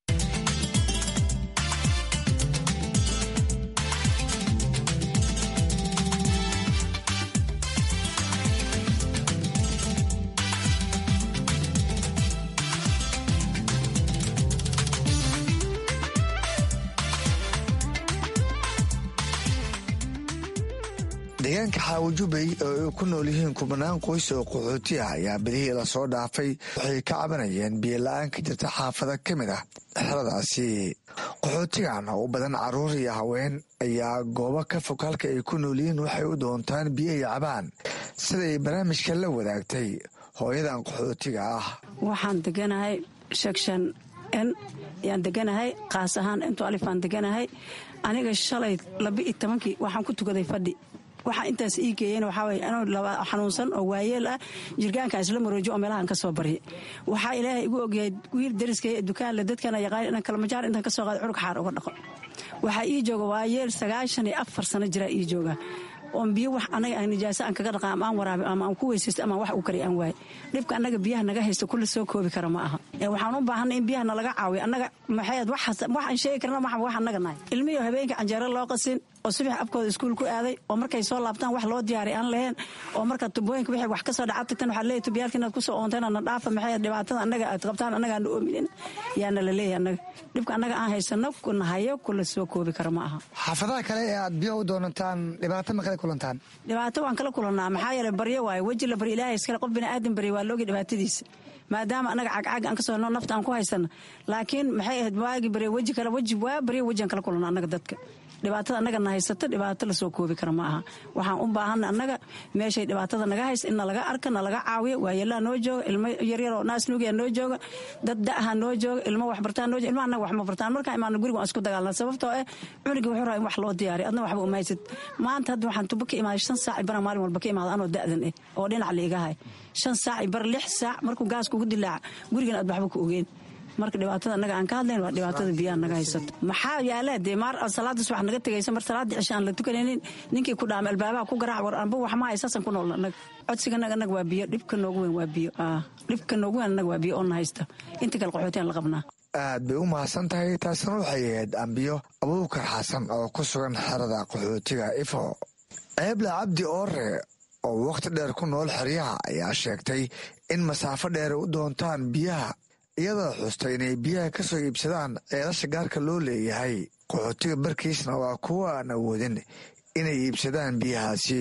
[SPEAKER 10] deegaanka xaawajubey oo ay ku nool yihiin kubanaan qoys oo qaxooti ah ayaa bedihii lasoo dhaafay waxay ka cabanayeen biyola-aan ka jirta xaafada ka mid ah xeradaasi qaxootigan oo u badan caruur iyo haween ayaa goobo ka fog halka ay ku nool yihiin waxay u doontaan biyo ay cabaan siday barnaamijka la wadaagtay hooyadan qaxootiga ah
[SPEAKER 11] waxaan deganahay section n yaan deganahay kaas ahaan intu alifaan deganahay aniga shalay laba iyo tobankii waxaan ku tukaday fadhi waxaa intaas ii geeyeen waxaa weye anoo xanuunsan oo waayeel ah jirgaanka isla maroojo oo meelahan ka soo barya waxaa ilaahay igu ogyahay wiil dariskay dukaanle dadkana yaqaan inaan kalmajaar intaan ka soo qaado curug xaar uga dhaqo waxaa ii jooga waayeel sagaashan iyo afar sano jiraa ii jooga oon biyo wax anaga aan nijaaso aan kaga dhaqa ama aan waraabi ama aan ku weysaysto ama wax uu kari aan waaye dhibka annaga biyaha naga haysto kulli soo koobi kara ma aha waxaan u baahanay in biyaha nalaga caawiyo annaga maxayd waxaan sheegi karna maxa wax annaga nahay ilmihiyo habeenka canjeero loo qasin oo subax afkooda iskuul ku aaday oo markay soo laabtaan wax loo diyaariy aan lahayn oo marka tubooyinka wixii wax ka soo dhaca tagtan waxaa leeyahy tubiyaalka inaad kusoo oonteen na dhaafa maxay dhibaatada annaga aad qabtaan annaga aan oominin yaana la leeyahay annaga dhibka annaga aan haysano kuna hayo kula soo koobi kara ma aha
[SPEAKER 10] xaafadaha kale ee aad biyo u doonataan dhibaato ma kala kulantaan
[SPEAKER 11] dhibaato waan kala kulannaa maxaa yeele baryo waaye weji la baryo ilaahay iskale qof bini aadan barya waa loogi dhibaatadiisa maadaama annaga cagcag aan ka soo nafta aan ku haysana laakiin maxay ahayd waagi barya weji kale weji waa baryo weji aan kala kulanna annaga dadka dhibaatada annaga na haysato dhibaato lasoo koobi kara ma aha waxaan u baahana annaga meeshay dhibaatada naga haysa in nalaga arka nalaga caawiyo waayeelaha noo jooga ilmo yaryaroo naasnuugiya noo jooga dad da'aha noo jooga ilmo waxbartaan noo jooga ilma annaga wax ma bartaan markaa imaano guriga waan isku dagaalna sababtoo eh cunugii wuxuu rabaa in wax loo diyaariyo adna waxba uma haysid maanta hadda waxaan tubo ka imaaday shan saac ibana maalin walba ka imaada anoo da'dan eh oo dhinac liiga hay shan saac ibar lix saac markuu gaas kugu dilaaca gurigan aad waxba ku ogeen marka dhibaatada annaga aan ka hadlayn waa dhibaatada biyaha naga haysato maxaa yaala dee maar salaada subax naga tegaysa mar salaada cisha aan la tukanaynin ninkii ku dhaama albaabaha ku garaac war anba wax ma haysaasan ku nool annaga codsiga annaga annaga waa biyo dhibka noogu weyn waa biyo dhibka noogu weyn annaga waa biyo oo na haysta inta kale qaxootiyan la qabnaa
[SPEAKER 10] aad bay u mahadsan tahay taasina waxay ahayd ambiyo abuukar xasan oo ku sugan xerada qaxootiga ifo ceebla cabdi oore oo wakhti dheer ku nool xeryaha ayaa sheegtay in masaafo dheer u doontaan biyaha iyadoo xustay inay biyaha ka soo iibsadaan ceelasha gaarka loo leeyahay qaxootiga barkiisna waa kuwa aan awoodin inay iibsadaan biyahaasi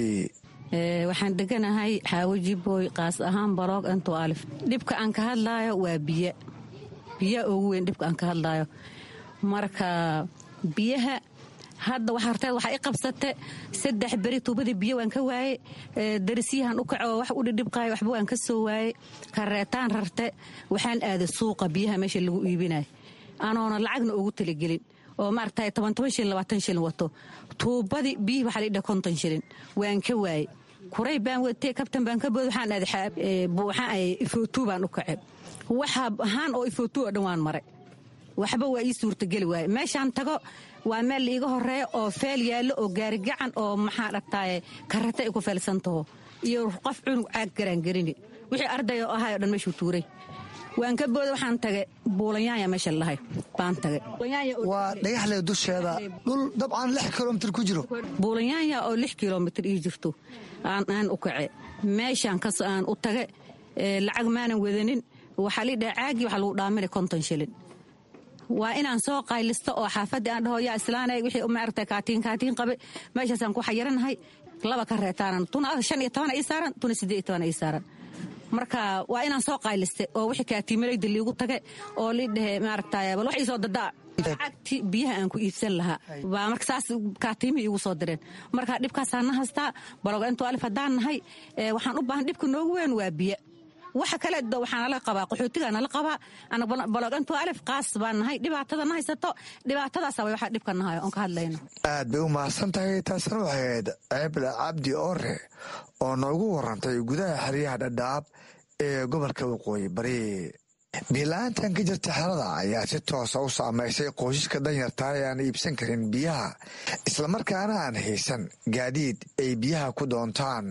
[SPEAKER 12] waxaan deganahay xaawajiboy qaas ahaan baroog anto alif dhibka aan ka hadlaayo waa biyo biya ugu weyn dhibka aan ka hadlaayo marka biyaha hadda harteed waxaa i qabsate saddex beri tuubadii biyo waan ka waaye darisiyahan u kaco wax u dhidhibqaayo waxba waan ka soo waaye kareetaan rarte waxaan aaday suuqa biyaha meesha lagu iibinayo anoona lacagna ugu talagelin oo maaragtay toban toban shilin labaatan shilin wato tuubadii biyihii waxaa la idhaha konton shilin waan ka waaye kuray baan watee kabtan baan ka bood waxaan aaday waxaan ay ifootuu baan u kace waxa ahaan oo ifootuu oo dhan waan maray waxba waa ii suurtageli waaye meeshaan tago waa meel laiiga horeeya oo feel yaallo oo gaarigacan oo maxaa dhagtaaye karata ay ku feelsantaho iyo qof cunug caag garaangerini wixii arday oo ahay o dhan meeshuu tuuray waan ka booda waxaan tagay buulanyaanya meesha lahay baan tagay
[SPEAKER 10] waa dhagaxle dusheeda dhul dabcan lix kilomitr ku jiro
[SPEAKER 12] buulanyaanya oo lix kilomitr ii jirto aan u kace meeshaan kas aan u tage lacag maanan wadanin waxaa lii dhaha caagii waxaa lagu dhaamina konton shilin waa inaan soo qaylisto oo xaafadii aan dhaho yaa islaanay wixii maaragtay kaatiin kaatiin qabe meeshaasaan ku xayiranahay laba ka reetaanan tuna shan iyo toban ii saaran tuna siddeed iyo toban ii saaran marka waa inaan soo qaylistay oo wixii kaatiimalayda liigu tage oo lii dhahe maaragtay bal wax iisoo dadaa lacagti biyaha aan ku iibsan lahaa baa marka saas kaatiimihii iigu soo direen marka dhibkaasaan na haystaa baloga intuu alif haddaan nahay waxaan u baahan dhibka noogu weyn waa biyo waxa kale waxaa nala qabaa qaxootigaa nala qabaa balogantu alif qaas baan nahay dhibaatada na haysato dhibaatadaasa way waxaa dhibka nahayo oon ka hadlayno
[SPEAKER 10] aad bay u mahadsan tahay taasna waxay ahayd ceebla cabdi ore oo noogu warantay gudaha xeryaha dhadhaab ee gobolka waqooyi bari biila-aantan ka jirta xerada ayaa si toosa u saamaysay qoysaska danyarta ee aan iibsan karin biyaha islamarkaana aan haysan gaadiid ay biyaha ku doontaan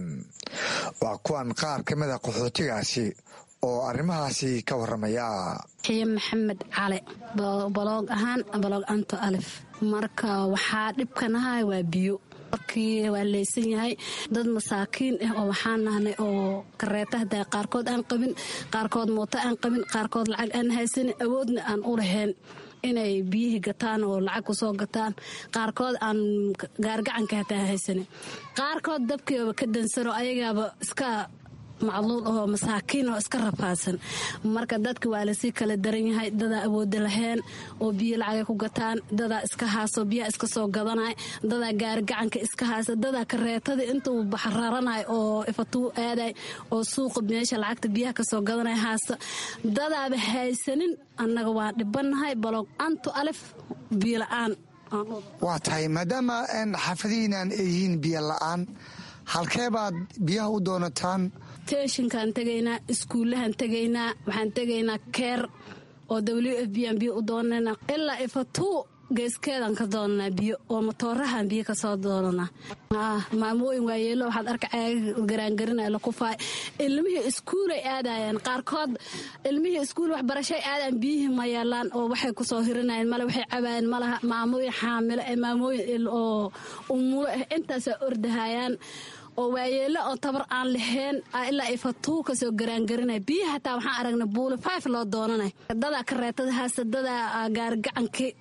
[SPEAKER 10] waa kuwan qaar ka mida qaxootigaasi oo arrimahaasi ka waramaya
[SPEAKER 13] xiye maxamed cali baloog ahaan baloog anto alif marka waxaa dhibkanahay waa biyo markii waa leysan yahay dad masaakiin ah oo waxaan nahnay oo kareeta hadaa qaarkood aan qabin qaarkood mooto aan qabin qaarkood lacag aan haysanin awoodna aan u lahayn inay biyihii gataan oo lacag kusoo gataan qaarkood aan gaargacanka hataa haysanin qaarkood dabkiiba ka dansanoo ayagaaba iska macluul ahoo masaakiin oo iska rafaadsan marka dadka waa lasii kala daran yahay dadaa awooda laheen oo biyo lacagay ku gataan dadaa iska haaso biyaha iska soo gadanay dadaa gaarigacanka iska haasa dadaa kareetadii intuu baxraranay oo ifatuu aaday oo suuqa meesha lacagta biyaha kasoo gadanay haasta dadaaba haysanin annaga waa dhibannahay baloog antu alif biyo la-aan
[SPEAKER 10] waa tahay maadaama xaafadihiinaan ay yihiin biyo la-aan halkee baad biyaha u doonataan
[SPEAKER 13] teshinkaan tegaynaa iskuullahaan tegaynaa waxaan tegaynaa keer oo w f b aan biyo u doonana ilaa ifatuu geeskeedaan ka doonanaa biyo oo matoorahaan biyo kasoo doonanaa maamooyin waayeelo waxaad arka caaga garaangarinaya lakufaay ilmihii iskuulay aadayaan qaarkood ilmihii iskuul waxbarashay aadaan biyihii ma yeelaan oo waxay kusoo hirinayeen male waxay cabaayeen malaha maamooyin xaamilo ee maamooyin oo umulo ah intaasaa ordahayaan oo waayeelo oo tabar aan lahayn ilaa ay fatuu kasoo garaangarinay biyaha hataa waxaan aragnay buuli five loo doonanay dadaa kareetada haasta dadaa gaarigacankii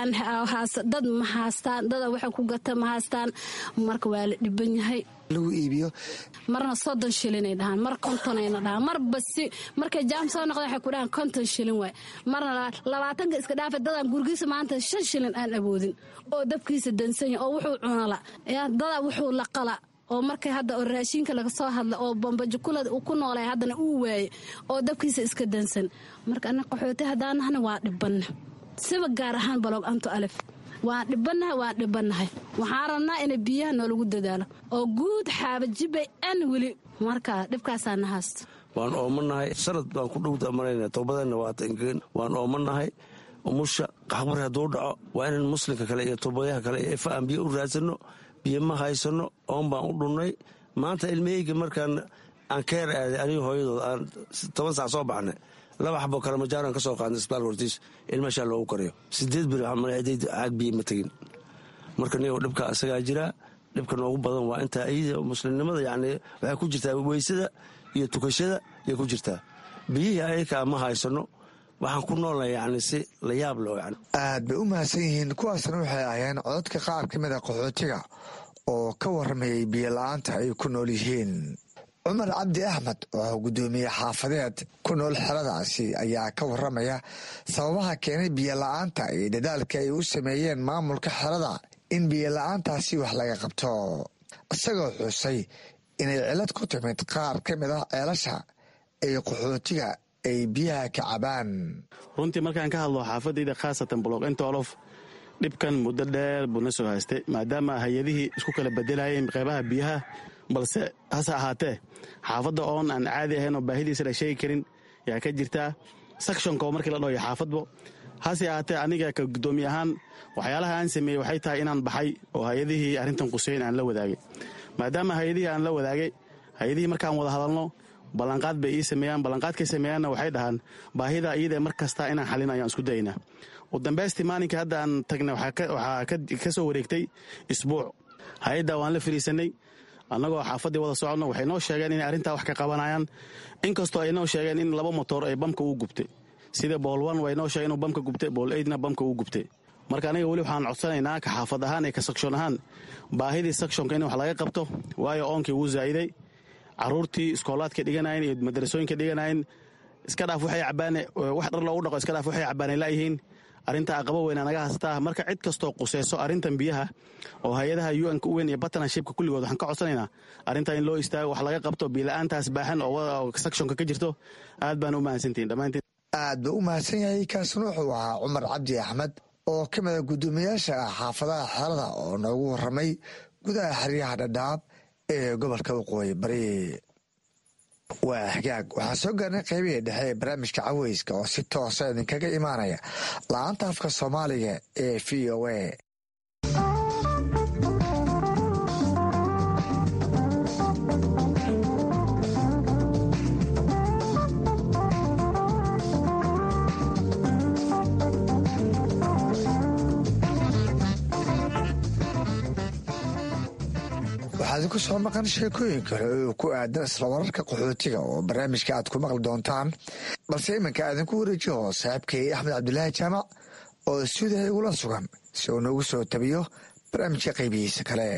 [SPEAKER 13] dad ma haastaan dada waxa ku gata ma haastaan marka waa la dhiban yahay
[SPEAKER 10] lagu iibiyo
[SPEAKER 13] marna soddon shilinay dhahaan mar kontonayna dhahaan marba si markay jaam soo noqda waxay ku dhahaan konton shilin waay marna labaatanka iska dhaafa dadaan gurigiisa maanta shan shilin aan awoodin oo dabkiisa dansanya oo wuxuu cunala dadaa wuxuu laqala oo markay hadda oo raashiinka laga soo hadla oo bambajukulada uu ku noolay haddana uu waaye oo dabkiisa iska dansan marka ana qaxooti haddaanahna waa dhibanna siba gaar ahaan baloog anto alif waan dhibannahay waan dhibannahay waxaan rabnaa ina biyaha noolagu dadaalo oo guud xaabajibay an weli marka dhibkaasaa na haysto
[SPEAKER 14] waan oomanahay sanad baan ku dhowda marayna toobadeenna waatan waan oomanahay umusha qaxbar hadduu dhaco waa inaan muslimka kale iyo toobadayaha kale iyo ifa aan biyo u raadsanno biyo ma haysano oon baan u dhunnay maanta ilmaheyga markaan aan keer aaday aniga hooyadood aan toban saac soo baxnay laba xabo kale majaaran ka soo qaadnay isbitaalka hortiis ilmashaa loogu karayo sideed bir caag biyo ma tegin marka nigo dhibka isagaa jiraa dhibka noogu badan waa intaa iyada muslimnimada yani waxay ku jirtaa weysada iyo tukashada ayay ku jirtaa biyihii ayakaa ma haysano waxaan ku noolnahay yani si la yaab leh yani
[SPEAKER 10] aad bay u mahadsan yihiin kuwaasna waxay ahayeen cododka qaar ka mid a qaxootiga oo ka waramayay biyo la-aanta ay ku nool yihiin cumar cabdi axmed oo guddoomiye xaafadeed ku nool xeradaasi ayaa ka waramaya sababaha keenay biyo la-aanta iyo dadaalka ay u sameeyeen maamulka xerada in biyola-aantaasi wax laga qabto isagoo xusay inay cilad ku timid qaar ka mid ah ceelasha ay qaxootiga ay biyaha ka cabaan
[SPEAKER 15] runtii markaan ka hadlo xaafadayda khaasatan block entolof dhibkan muddo dheer buu na soo haystay maadaama hay-adihii isku kala bedelayeen qeybaha biyaha balse hase ahaatee xaafadda oon aan caadi ahayn oo baahidiisa la sheegi karin yaa ka jirtaa sakshonko markii la dhahoyo xaafadbo hase ahaatee aniga ka guddoomiye ahaan waxyaalaha aan sameeyey waxay tahay inaan baxay oo hay-adihii arrintan quseyn aan la wadaagay maadaama hay-adihii aan la wadaagay hay-adihii markaan wada hadalno ballanqaad bay ii sameeyaan ballanqaadkay sameeyaanna waxay dhahaan baahida iyadae mar kasta inaan xalin ayaan isku dayaynaa u dambaystii maalinkai hadda aan tagnay waxaa ka soo wareegtay isbuuc hay-adda waan la fariisanay annagoo xaafaddii wada soconno waxay noo sheegeen inay arrintaa wax ka qabanayaan inkastoo ay noo sheegeen in laba motor ay bamka uu gubtay sida bool one way noo sheegeen inuu bamka gubtay bool eidna bamka uu gubtay marka aniga weli waxaan codsanaynaa ka xaafad ahaan iyo ka sakshoon ahaan baahidii sakshonka in wax laga qabto waayo oonkii wuu zaa'iday caruurtii iskoolaadka dhiganayen iyo madarasooyinka dhiganayen iska dhaaf waxay cabaane wax dhar loogu dhaqo iska dhaaf waxay cabaanay laayihiin arrinta aqabo weyna naga hastaa marka cid kastoo quseyso arrintan biyaha oo hay-adaha un-ka u weyn iyo bartnershipka kulligood waxaan ka codsanaynaa arrintaa in loo istaago wax laga qabto biila-aantaas baaxan oo sakshonka ka jirto aad baan u mahadsantihin dhammaantiin
[SPEAKER 10] aad buu u mahadsan yahay kaasna wuxuu ahaa cumar cabdi axmed oo ka mida guddoomiyaasha ah xaafadaha xeelada oo noogu warramay gudaha xeryaha dhadhaab ee gobolka waqooyi bari waa hagaag waxaan soo gaarnay qaybihii dhexe ee barnaamijka caweyska oo si toosa idinkaga imaanaya la-aanta afka soomaaliga ee v o a waxaad ku soo maqan sheekooyin kale oo ku aadan isla wararka qaxootiga oo barnaamijka aad ku maqli doontaan balse iminka aadinku wareejiho saaxiibkay axmed cabdulaahi jaamac oo stuudiha igula sugan si uu noogu soo tabiyo barnaamijka qaybihiisa kale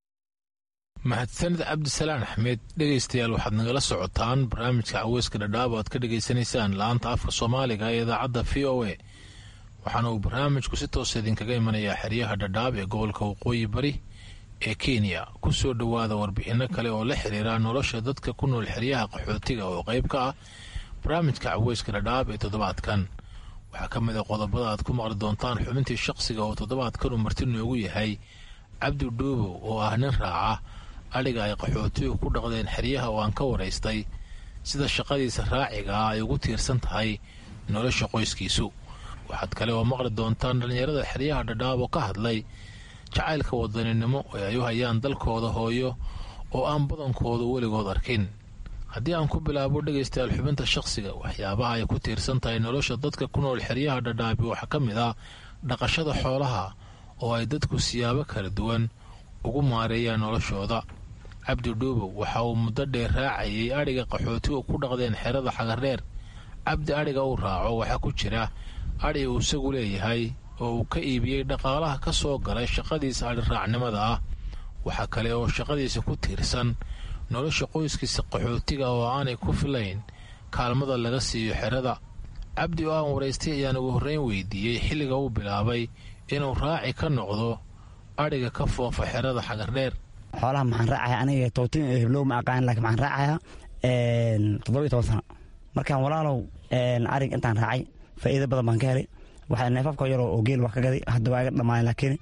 [SPEAKER 16] mahadsanid cabdisalaan axmed dhegaystayaal waxaad nagala socotaan barnaamijka caweyska dhadhaab o aad ka dhegaysanaysaan la-aanta afka soomaaliga ee idaacadda v o a waxaana uu barnaamijku si toosa idinkaga imanayaa xeryaha dhadhaab ee gobolka waqooyi bari ee kenya ku soo dhowaada warbixinno kale oo la xiriira nolosha dadka ku nool xeryaha qaxootiga oo qayb ka ah barnaamijka caweyska dhadhaab ee toddobaadkan waxaa ka mid a qodobada aad ku maqli doontaan xubintii shaqsiga oo toddobaadkan uu marti noogu yahay cabdi dhuubow oo ah nin raaca adhiga ay qaxootigu ku dhaqdeen xeryaha oo aan ka waraystay sida shaqadiisa raaciga ah ay ugu tiirsan tahay nolosha qoyskiisu waxaad kale oo maqli doontaan dhallinyarada xeryaha dhadhaab oo ka hadlay jacaylka wadaninimo ee ay u hayaan dalkooda hooyo oo aan badankoodu weligood arkin haddii aan ku bilaabo dhegaystayaal xubinta shaqsiga waxyaabaha ay ku tiirsan tahay nolosha dadka ku nool xeryaha dhadhaabi waxaa ka mid ah dhaqashada xoolaha oo ay dadku siyaabo kala duwan ugu maareeyaan noloshooda cabdi dhuubow waxa uu muddo dheer raacayay adhiga qaxootigu ku dhaqdeen xerada xagardheer cabdi adhiga uu raaco waxaa ku jira adhi uu isagu leeyahay oo uu ka iibiyey dhaqaalaha ka soo galay shaqadiisa adhiraacnimada ah waxaa kale oo shaqadiisa ku tiirsan nolosha qoyskiisa qaxootiga oo aanay ku filayn kaalmada laga siiyo xerada cabdi oo aan waraystay ayaan ugu horreyn weydiiyey xilliga uu bilaabay inuu raaci ka noqdo adhiga ka foofa xerada xagardheer
[SPEAKER 17] xoolaha maxaan raacaya aniga tootin heblow ma aqaan laakiin maxaan raacaya toddoba iyo toban sano markaan walaalow arig intaan raacay faa'iido badan baan ka helay waxaa neefafka yaroo oo geel wax ka gaday hadda waa iga dhamaayen laakiin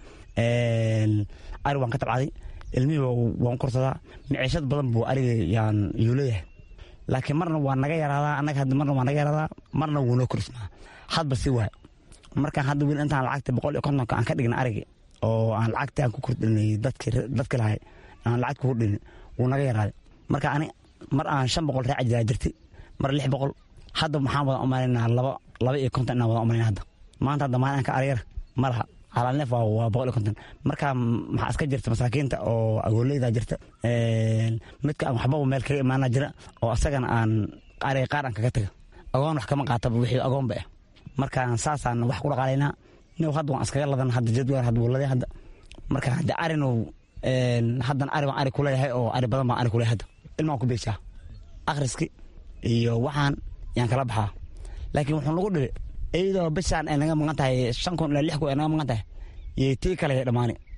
[SPEAKER 17] arig waan ka tabcaday ilmihii waan korsadaa miciishad badan buu ariga yaan yuu leeyahay laakiin marna waa naga yaraadaa annaga hadda marna waa naga yaraadaa marna wuu noo korismaa hadba si waay markaan hadda wiil intaan lacagta boqol iyo kontonka aan ka dhigna arigi oo aan lacagta aan ku kordhinay dadki lahay aan lacag kugu dhinin wuu naga yaraaday marka ani mar aan shan boqol raaci jiraa jirti mar lix boqol hadda maxaan wada umalaynaa laba laba iyo konton inaan wada umalayna hadda maanta hadda maalinka aryar ma laha calaalneef waa boqol iyo konton marka maxaa iska jirta masaakiinta oo agooleyda jirta midka aan waxbaba meel kaga imaana jira oo asagana aan ariga qaar aan kaga taga agoon wax kama qaataba wixii agoonba ah markaan saasaan wax ku dhaqaalaynaa nin hadda waan iskaga ladan hadda jadwal hadda wuladay hadda marka hadda arinu haddan ari baan ari kuleeyahay oo ari badan baan ari kuleeyahay hadda ilmaan ku beeshaa akhriski iyo waxaan yaan kala baxaa laakiin wuxuu nagu dhibi iyadoo bishaan ay naga maqan tahay shan kun ilaa lix kun ay naga maqan tahay iyo tii kale ay dhammaani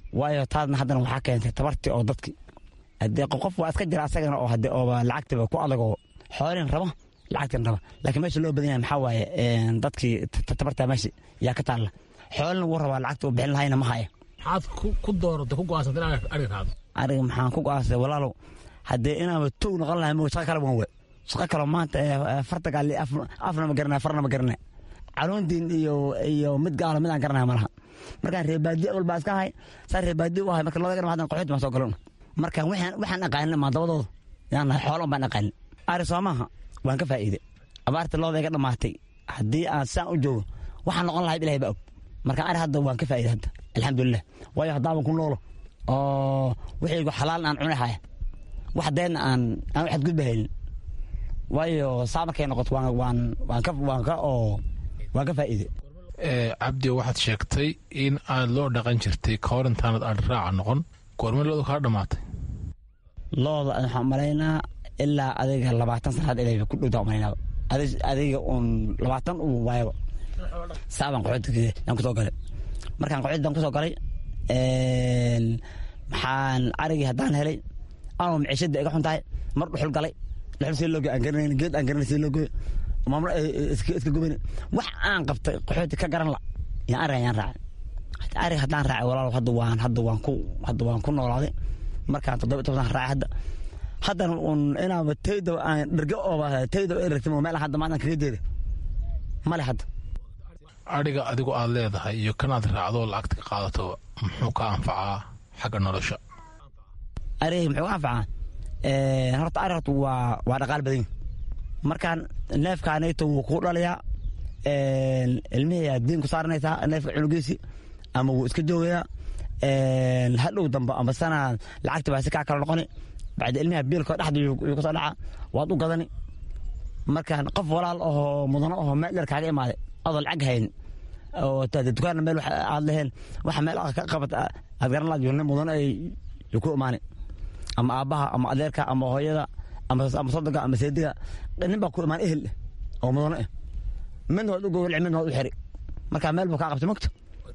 [SPEAKER 17] waayo taadna haddana waxaa keentay tabartii oo dadki hadee qof waa iska jira asagana oo hade ooba lacagtiba ku adag oo xoolin raba lacagtin raba laakiin meesha loo badan yahay maxaa waaye dadkii tabartaa meesha yaa ka taalla xoolina wuu rabaa lacagta uu bixin lahayna ma haya
[SPEAKER 16] maxaad ku dooratay ku go'aansatay in ariga raacdo
[SPEAKER 17] ariga maxaan ku go'aansaday walaalow haddee inaaba tow noqon lahay mo shaqa kale wan we shaqa kale maanta farta gaali afna ma garanaya farna ma garanaya caloontiin iyo iyo mid gaalo mid aan garanaya malaha markaan reebaadiye walbaa iska ahay saa reebaadiye u ahay marka labada garan hadan qaxooti baan soo galona marka waxaan waxaan aqaanin maa dabadooda yaan nahay xoolo baan aqaanin ari soo maaha waan ka faa'iiday abaarta looda iga dhammaatay haddii aan saan u joogo waxaan noqon lahay ilahay baa og marka ari hadda waan ka faa'iiday hadda alxamdulilah waayo haddaaban ku noolo oo wixaygu xalaal aan cuni haya wax deedna aan aan waxaad gudba haynin waayo saa markay noqoto waan waan waan ka waan ka oo waan ka faa'iiday
[SPEAKER 16] cabdi waxaad sheegtay in aad loo dhaqan jirtay ka hor intaanad adhi raaca noqon goorma loodu kaa dhammaatay
[SPEAKER 17] looda waxaan malaynaa ilaa adiga labaatan sanaad ilaa ku dhowtaa malaynaa adiga uun labaatan uu waayaba saabaan qaxoodka yaan kusoo galay markaan qaxooddan kusoo galay maxaan arigii haddaan helay anoo miciishada iga xun tahay mar dhuxul galay dhuxul sii loo goy aan garanayn geed aan garanay sii loo goy maamul iska gubani wax aan qabtay qaxooti ka garan la yaan ariga yaan raacay arig haddaan raacay walaalow hadda waan hadda waan ku hadda waan ku noolaaday markaan toddoba toban raacay hadda haddana un inaaba tayda aan dherge ooba tayda eragtimo meel hadda maantan kaga jeeda male hadda
[SPEAKER 16] adhiga adigu aad leedahay iyo kanaad raacdo lacagta ka qaadato muxuu ka anfacaa xagga nolosha
[SPEAKER 17] ariga muxuu ka anfacaa horta ari horta waa waa dhaqaal badan markaan neefkaanayto wuu kuu dhalayaa ilmihii aad diin ku saaranaysaa neefka cunugiisi ama wuu iska joogayaa hadhow dambe ama sana lacagta baa si kaa kala noqoni bacda ilmiha biilkoo dhexda yuu kasoo dhaca waad u gadani markaan qof walaal ahoo mudano ahoo meel dheer kaaga imaaday adoo lacag hayn oo dukaanna meel aad leheen waxa meel ka qabat aad garan laad nin mudano ay ku imaanay ama aabbaha ama adeerka ama hooyada ama sodoga ama seediga nin baa ku imaan ehel oo mudano ah midna waad u gowraci midna waad u xiri markaa meel buu kaa qabtay mogto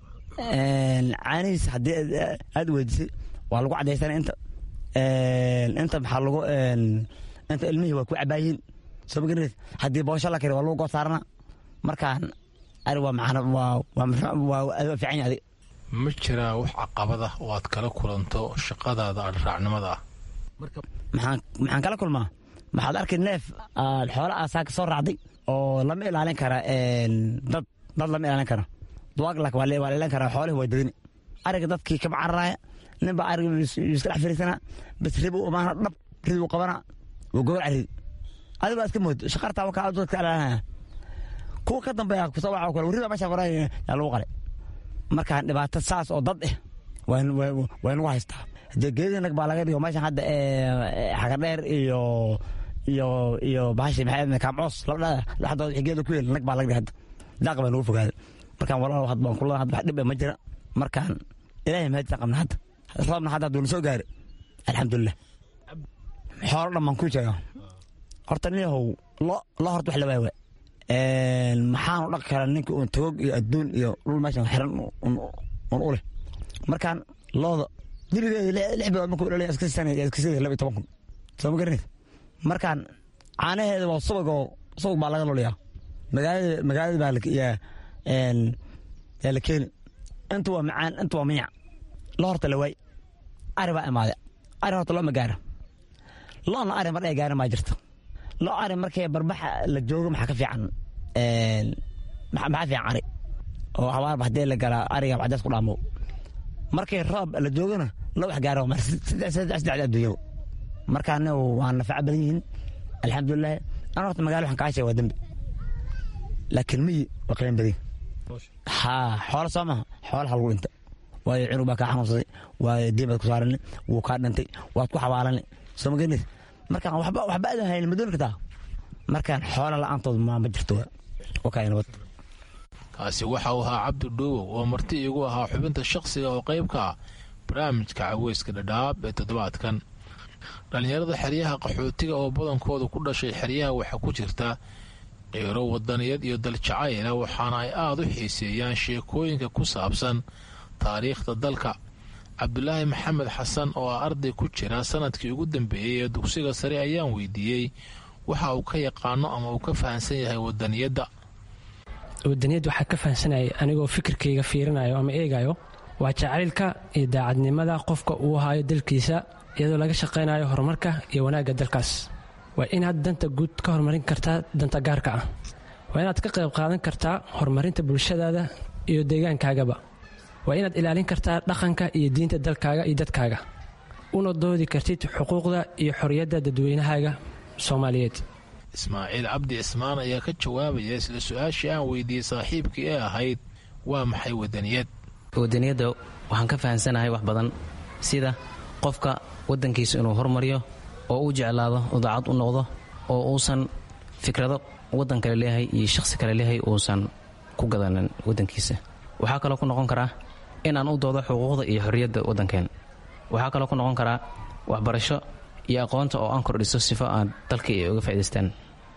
[SPEAKER 17] caanihiis haddii aad weydisay waa lagu cadaysana inta inta maxaa lagu inta ilmihii waa ku cabaayiin soo magareed haddii boosho la kari waa lagu goosaarana markaan ari waa macana waa waa fiican yahay
[SPEAKER 16] ma jiraa wax caqabada oo aad kala kulanto shaqadaada adhiraacnimada ah
[SPEAKER 17] maxaan maxaan kala kulmaa maxaad arkay neef aad xoolo aasaaka soo raacday oo lama ilaalin kara dad dad lama ilaalin kara duwaag lak waa la ilaalin karaa xoolihi waa dadini ariga dadkii kama cararaaya nin baa ariga iska dhex fariisanaa bas rib u imaana dhab rid u qabana wuu gowraca ridi adigo iska mood shaqartaa wakaa dadka ilaalinaya kuwa ka dambeeya kusoo waxa kale warriba meesha qoray yaa lagu qalay markaan dhibaato saas oo dad eh waa nagu haystaa dee geedii nag baa laga dhigo meeshan hadda xagadheer iyo iyo iyo bahashi maxay kaamcoos labadha dhexdooda wixii geeda ku yeel nag baa laga dhigay hadda daaq baa nagu fogaaday markaan walaal had baan kula hadda wax dhib ma jira markaan ilaahay mahadisan qabna hadda roobna hadda hadduu na soo gaari alxamdulilah xoolo dhan baan ku sheega horta niyahow lo lo horta wax la waay waay maxaanu dhaqi karaa ninka uun tagog iyo adduun iyo dhul meeshan xiran un u leh markaan looda diligeeda lix bilood markuu dhalay iska sana iska sida laba iyo toban kun soo ma garanaysa markaan caanaheeda waa subagoo subag baa laga loliyaa magaalada magaalada baa yaa yaa la keeni inta waa macaan inta waa miyac lo horta la waay ari baa imaaday ari horta loo ma gaara loona ari mar ay gaarin maa jirta lo ari markay barbaxa la joogo maxaa ka fiican maxaa fiican ari oo habaarba haddii la galaa ariga cadays ku dhaamo markay roob la joogona lo wax gaaro mar saddex adduunyada markaana waa nafaco badan yihiin alxamdulilahi ana horta magaalo waxaan kaa sheega waa dembi laakiin miyi waa qiimo badan haa xoolo soo maha xoolaha lagu dhinta waayo cunug baa kaa xanuunsaday waayo diin baad ku saarani wuu kaa dhintay waad ku xabaalani soo ma garanaysa markaan waxba waxba adan haynin ma dooni kartaa markaan xoola la-aantood ma ma jirto waa kaa nabad
[SPEAKER 16] kaasi waxa uu ahaa cabdi dhuubow oo marti iigu ahaa xubinta shakhsiga oo qayb ka ah barnaamijka caweyska dhadhaab ee toddobaadkan dhallinyarada xeryaha qaxootiga oo badankooda ku dhashay xeryaha waxaa ku jirta qiiro wadaniyad iyo daljacayla waxaana ay aada u xiiseeyaan sheekooyinka ku saabsan taariikhda dalka cabdulaahi maxamed xasan oo ah arday ku jira sanadkii ugu dambeeyey ee dugsiga sare ayaan weydiiyey waxa uu ka yaqaano ama uu ka fahamsan yahay wadaniyadda
[SPEAKER 18] wadaniyadda waxaa ka fahamsanayay anigoo fikirkayga fiirinayo ama eegayo waa jacaylka iyo daacadnimada qofka uu hayo dalkiisa iyadoo laga shaqaynayo horumarka iyo wanaagga dalkaas waa inaad danta guud ka horumarin kartaa danta gaarka ah waa inaad ka qayb qaadan kartaa horumarinta bulshadaada iyo deegaankaagaba waa inaad ilaalin kartaa dhaqanka iyo diinta dalkaaga iyo dadkaaga una doodi kartid xuquuqda iyo xorriyadda dadweynahaaga soomaaliyeed
[SPEAKER 16] ismaaciil cabdi cismaan ayaa ka jawaabaya isla su-aashii aan weydiiyey saaxiibkii ee ahayd waa maxay wadaniyad
[SPEAKER 19] wadaniyadda waxaan ka fahamsanahay wax badan sida qofka waddankiisa inuu hormariyo oo uu jeclaado oo daacad u noqdo oo uusan fikrado waddan kale leeyahay iyo shakhsi kale leeyahay uusan ku gadanin waddankiisa waxaa kaloo ku noqon karaa inaan u doodo xuquuqda iyo xorriyadda waddankeen waxaa kaloo ku noqon karaa waxbarasho iyo aqoonta oo aan kordhiso sifo aan dalka ay uga faa'idaystaan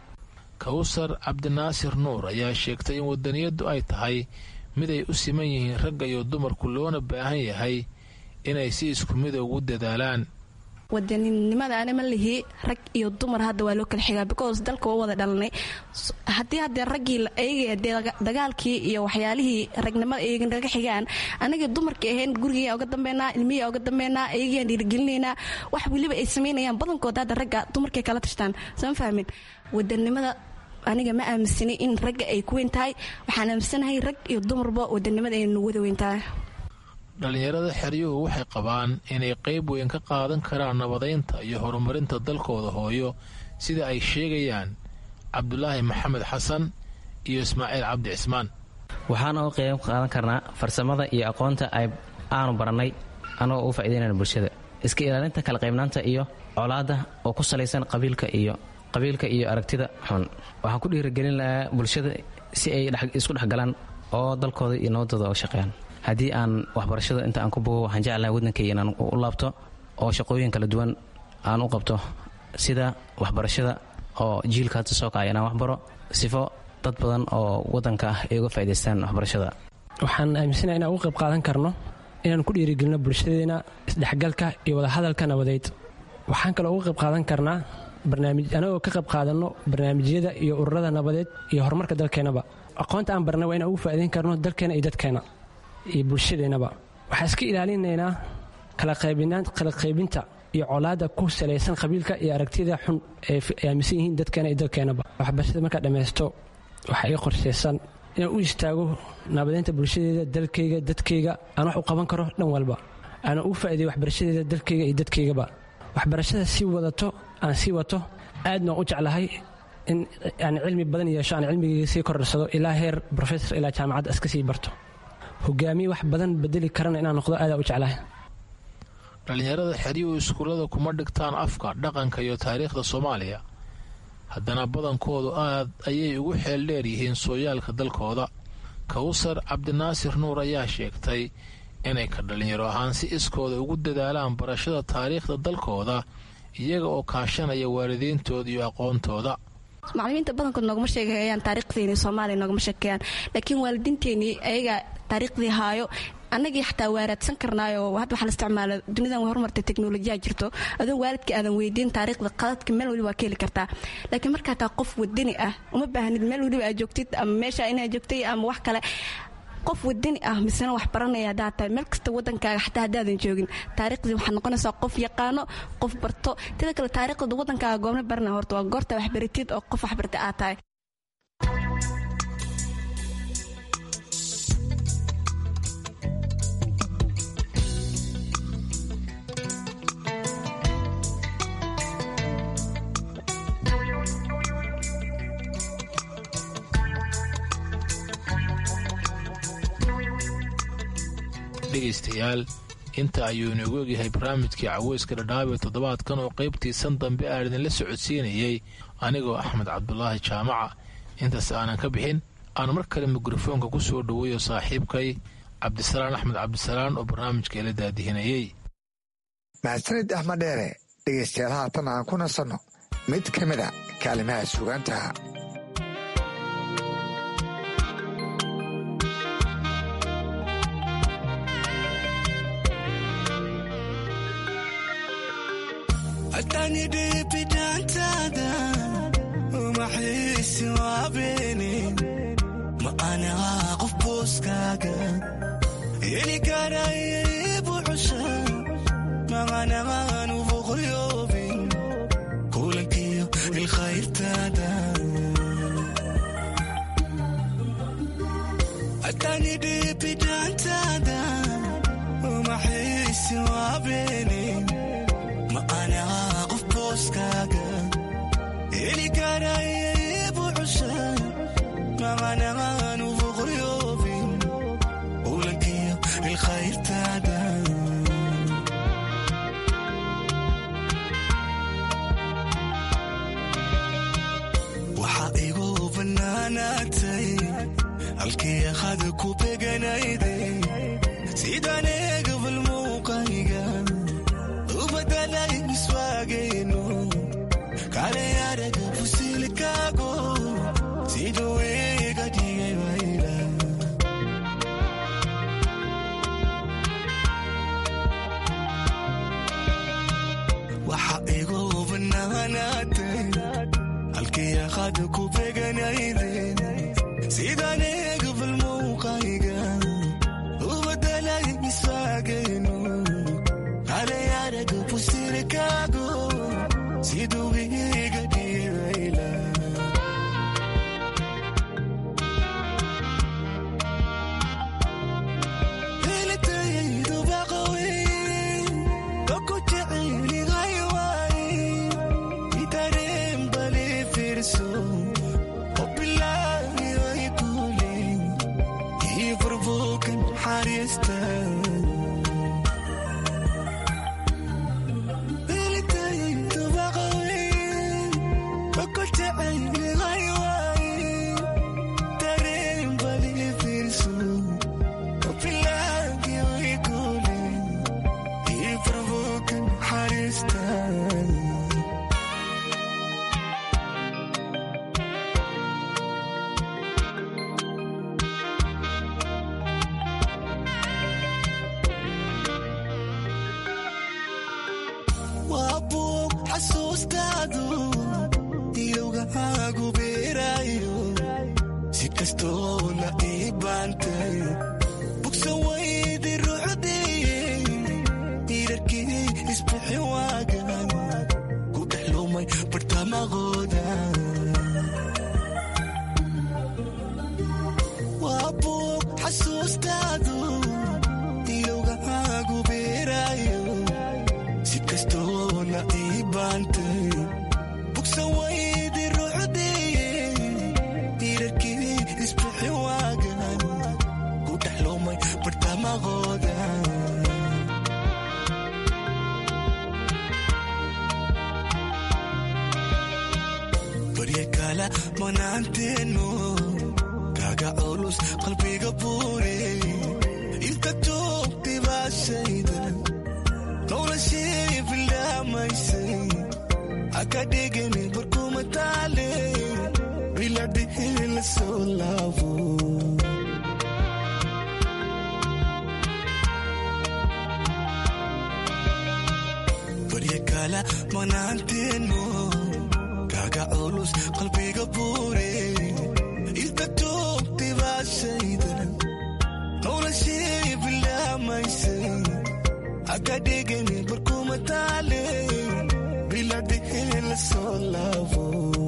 [SPEAKER 16] kawsar cabdinaasir nuur ayaa sheegtay in wadaniyaddu ay tahay mid ay u siman yihiin ragga iyo dumarku loona baahan yahay inay si isku mida ugu dadaalaan
[SPEAKER 20] wadaninimada ana ma lihi rag iyo dumar hadda waa loo kala xigaa because dalka waa wada dhalanay haddii haddee raggii ayaga dee dagaalkii iyo waxyaalihii ragnimada ayaga naga xigaan anagii dumarkii ahayn gurigiiyaa uga dambeynaa ilmihiyaa uga dambeynaa ayagiiyaan dhiirigelinaynaa wax weliba ay samaynayaan badankooda hadda ragga dumarkay kala tashtaan sama fahmin wadanimada aniga ma aaminsanay in ragga ay ku weyn tahay waxaan aaminsanahay rag iyo dumarba wadanimada ay nagu wada weyn tahay
[SPEAKER 16] dhallinyarada xeryuhu waxay qabaan inay qayb weyn ka qaadan karaan nabadaynta iyo horumarinta dalkooda hooyo sida ay sheegayaan cabdulaahi maxamed xasan iyo ismaaciil cabdi cismaan
[SPEAKER 19] waxaana u qayb qaadan karnaa farsamada iyo aqoonta ay aanu barannay annagoo u faa'idaynayna bulshada iska ilaalinta kala qaybnaanta iyo colaadda oo ku salaysan qabiilka iyo qabiilka iyo aragtida xun waxaan ku dhiirigelin lahaa bulshada si ay isku dhexgalaan oo dalkooda iyo nabadooda uga shaqeeyaan haddii aan waxbarashada inta aan ku bogo waxaan jeclahay waddankayga inaan u laabto oo shaqooyin kala duwan aan u qabto sida waxbarashada oo jiilka hadda soo kacaya inaan waxbaro sifo dad badan oo waddanka ah ay uga faa'idaystaan waxbarashada
[SPEAKER 18] waxaan aaminsanaha inaan uga qayb qaadan karno inaan ku dhiirigelino bulshadeena isdhexgalka iyo wadahadalka nabadeed waxaan kaloo uga qayb qaadan karnaa anagoo ka qayb qaadanno barnaamijyada iyo ururada nabadeed iyo horumarka dalkeennaba aqoonta aan barnay waa inaan ugu faa'idayn karno dalkeena iyo dadkeena iyo bulshadeennaba waxaan iska ilaalinaynaa kala qaybinta iyo colaadda ku salaysan qabiilka iyo aragtida xun ee aaminsan yihiin dadkeena iyo dalkeennaba waxbarashada markaa dhammaysto waxaa ii qorshaysan inaan u istaago nabadeynta bulshadeeda dalkayga dadkayga aan wax u qaban karo dhan walba aanan ugu faa'iideyo waxbarashadeeda dalkayga iyo dadkaygaba waxbarashada sii wadato aan sii wato aadna waan u jeclahay in aan cilmi badan yeesho aan cilmigayga sii kordharsado ilaa heer brofesor ilaa jaamacadda iska sii barto hogaamiye wax badan bedeli karana inaan noqdo aadaa u jeclahay
[SPEAKER 16] dhallinyarada xeryuhu iskuullada kuma dhigtaan afka dhaqanka iyo taariikhda soomaaliya haddana badankoodu aad ayay ugu xeel dheer yihiin sooyaalka dalkooda kawsar cabdinaasir nuur ayaa sheegtay inay ka dhallinyaro ahaan si iskooda ugu dadaalaan barashada taariikhda dalkooda iyaga oo kaashanaya waalidiintooda iyo aqoontooda
[SPEAKER 20] macalimiinta badankood noogama sheegayaan taariikhdeeni soomaaliya noogama sheekeeyaan laakiin waalidiinteenii ayaga taariikhdii haayo annagii xataa waaraadsan karnaayo hadda waxaa la isticmaala dunidan way horumartay teknolojiyaa jirto adoo waalidka aadan weydiin taariikhda qadadka meel waliba waa ka heli kartaa laakiin markaa taa qof wadani ah uma baahnid meel waliba aad joogtid ama meesha inaad joogtay ama wax kale qof wadani ah misena wax baranaya haddaad tahay meel kasta waddankaaga xataa haddaadan joogin taariikhdii waxaad noqonaysaa qof yaqaano qof barto teda kale taariikhda waddankaaga goobna barana horta waa goorta waxbaratid oo qof waxbarta aad tahay
[SPEAKER 16] dhegaystayaal inta ayuu inoogu egyahay barnaamijkii caweyska dhadhaab ee toddobaadkan oo qaybtiisan dambe aan idinla socodsiinayey anigoo axmed cabdulaahi jaamaca intaas aanan ka bixin aan mar kale mikrofoonka ku soo dhoweeyo saaxiibkay cabdisalaan axmed cabdisalaan oo barnaamijka ila daadihinayey
[SPEAKER 10] mahadsanid axmed dheere dhegaystayaal haatan aan ku nasanno mid ka mid a kaalimaha sugaantaha
[SPEAKER 21] adanidhibidaantaada umaxiisi waabeene ma anaa qof booskaaga heli karaya ibuxusha maqanaqaan uboqoryoobin kulankiyo ilkhayrtaada adanidhibidaantaada umaxiisi waabeene ma anaa qof booskaaga heli karaya ibuxusha maqanaqaan uboqoryoobin kulankiyo ilkhayrtaada waxaa igu bannaanaatay halkii akhada ku beganayday sidaan eegabal muuqayga u badalay miswaagayno kale araga fusilkaago siduu iga dhigay wayla waxaa igu bannaanaatay halkii akhada ku beganayday sidaan eegabal muuqayga u badalay miswaagayno kale araga fusilkaago siduu iga dhigay wayla waa buug xasuustaadu ilowgahaagu beeraayo si kastoo la ii baantay bugsa waydi rucdiye irarkii isbixi waagan ku dhex lumay bartamaqooda waa buug xasuustaadu ilowgahaagu beeraayo si kastoo la ii baantay bugsa waydi rucdiye irarkii isbixi waagan ku dhex lumay bartamaqooda barya kala manaanteeno kaga culus qalbiga buure inta joogtay baashayda noloshii bilaamaysay haka dhigani barkuma taale biladhihi la soo laabo barya kala manaanteeno kaga culus qalbiga buure inta joogtay baashayda noloshii bilaamaysay haka dhigani barkuma taale biladhihi la soo laabo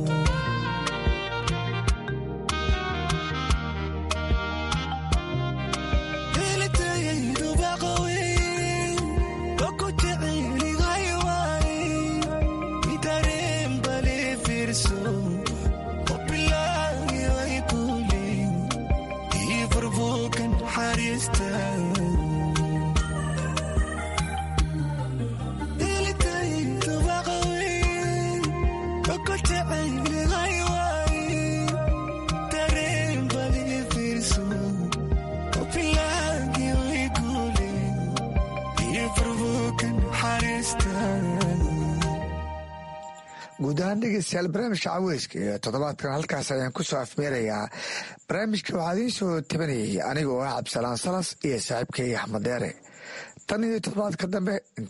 [SPEAKER 10] guud ahaan dhegeystayaal barnaamijka caweyska iyo toddobaadkan halkaas ayaan ku soo afmeerayaa barnaamijka waxaa idiin soo tabanayay aniga oo ah cabdisalaan salas iyo saaxiibkay axmed deere tan iyo toddobaadka dambe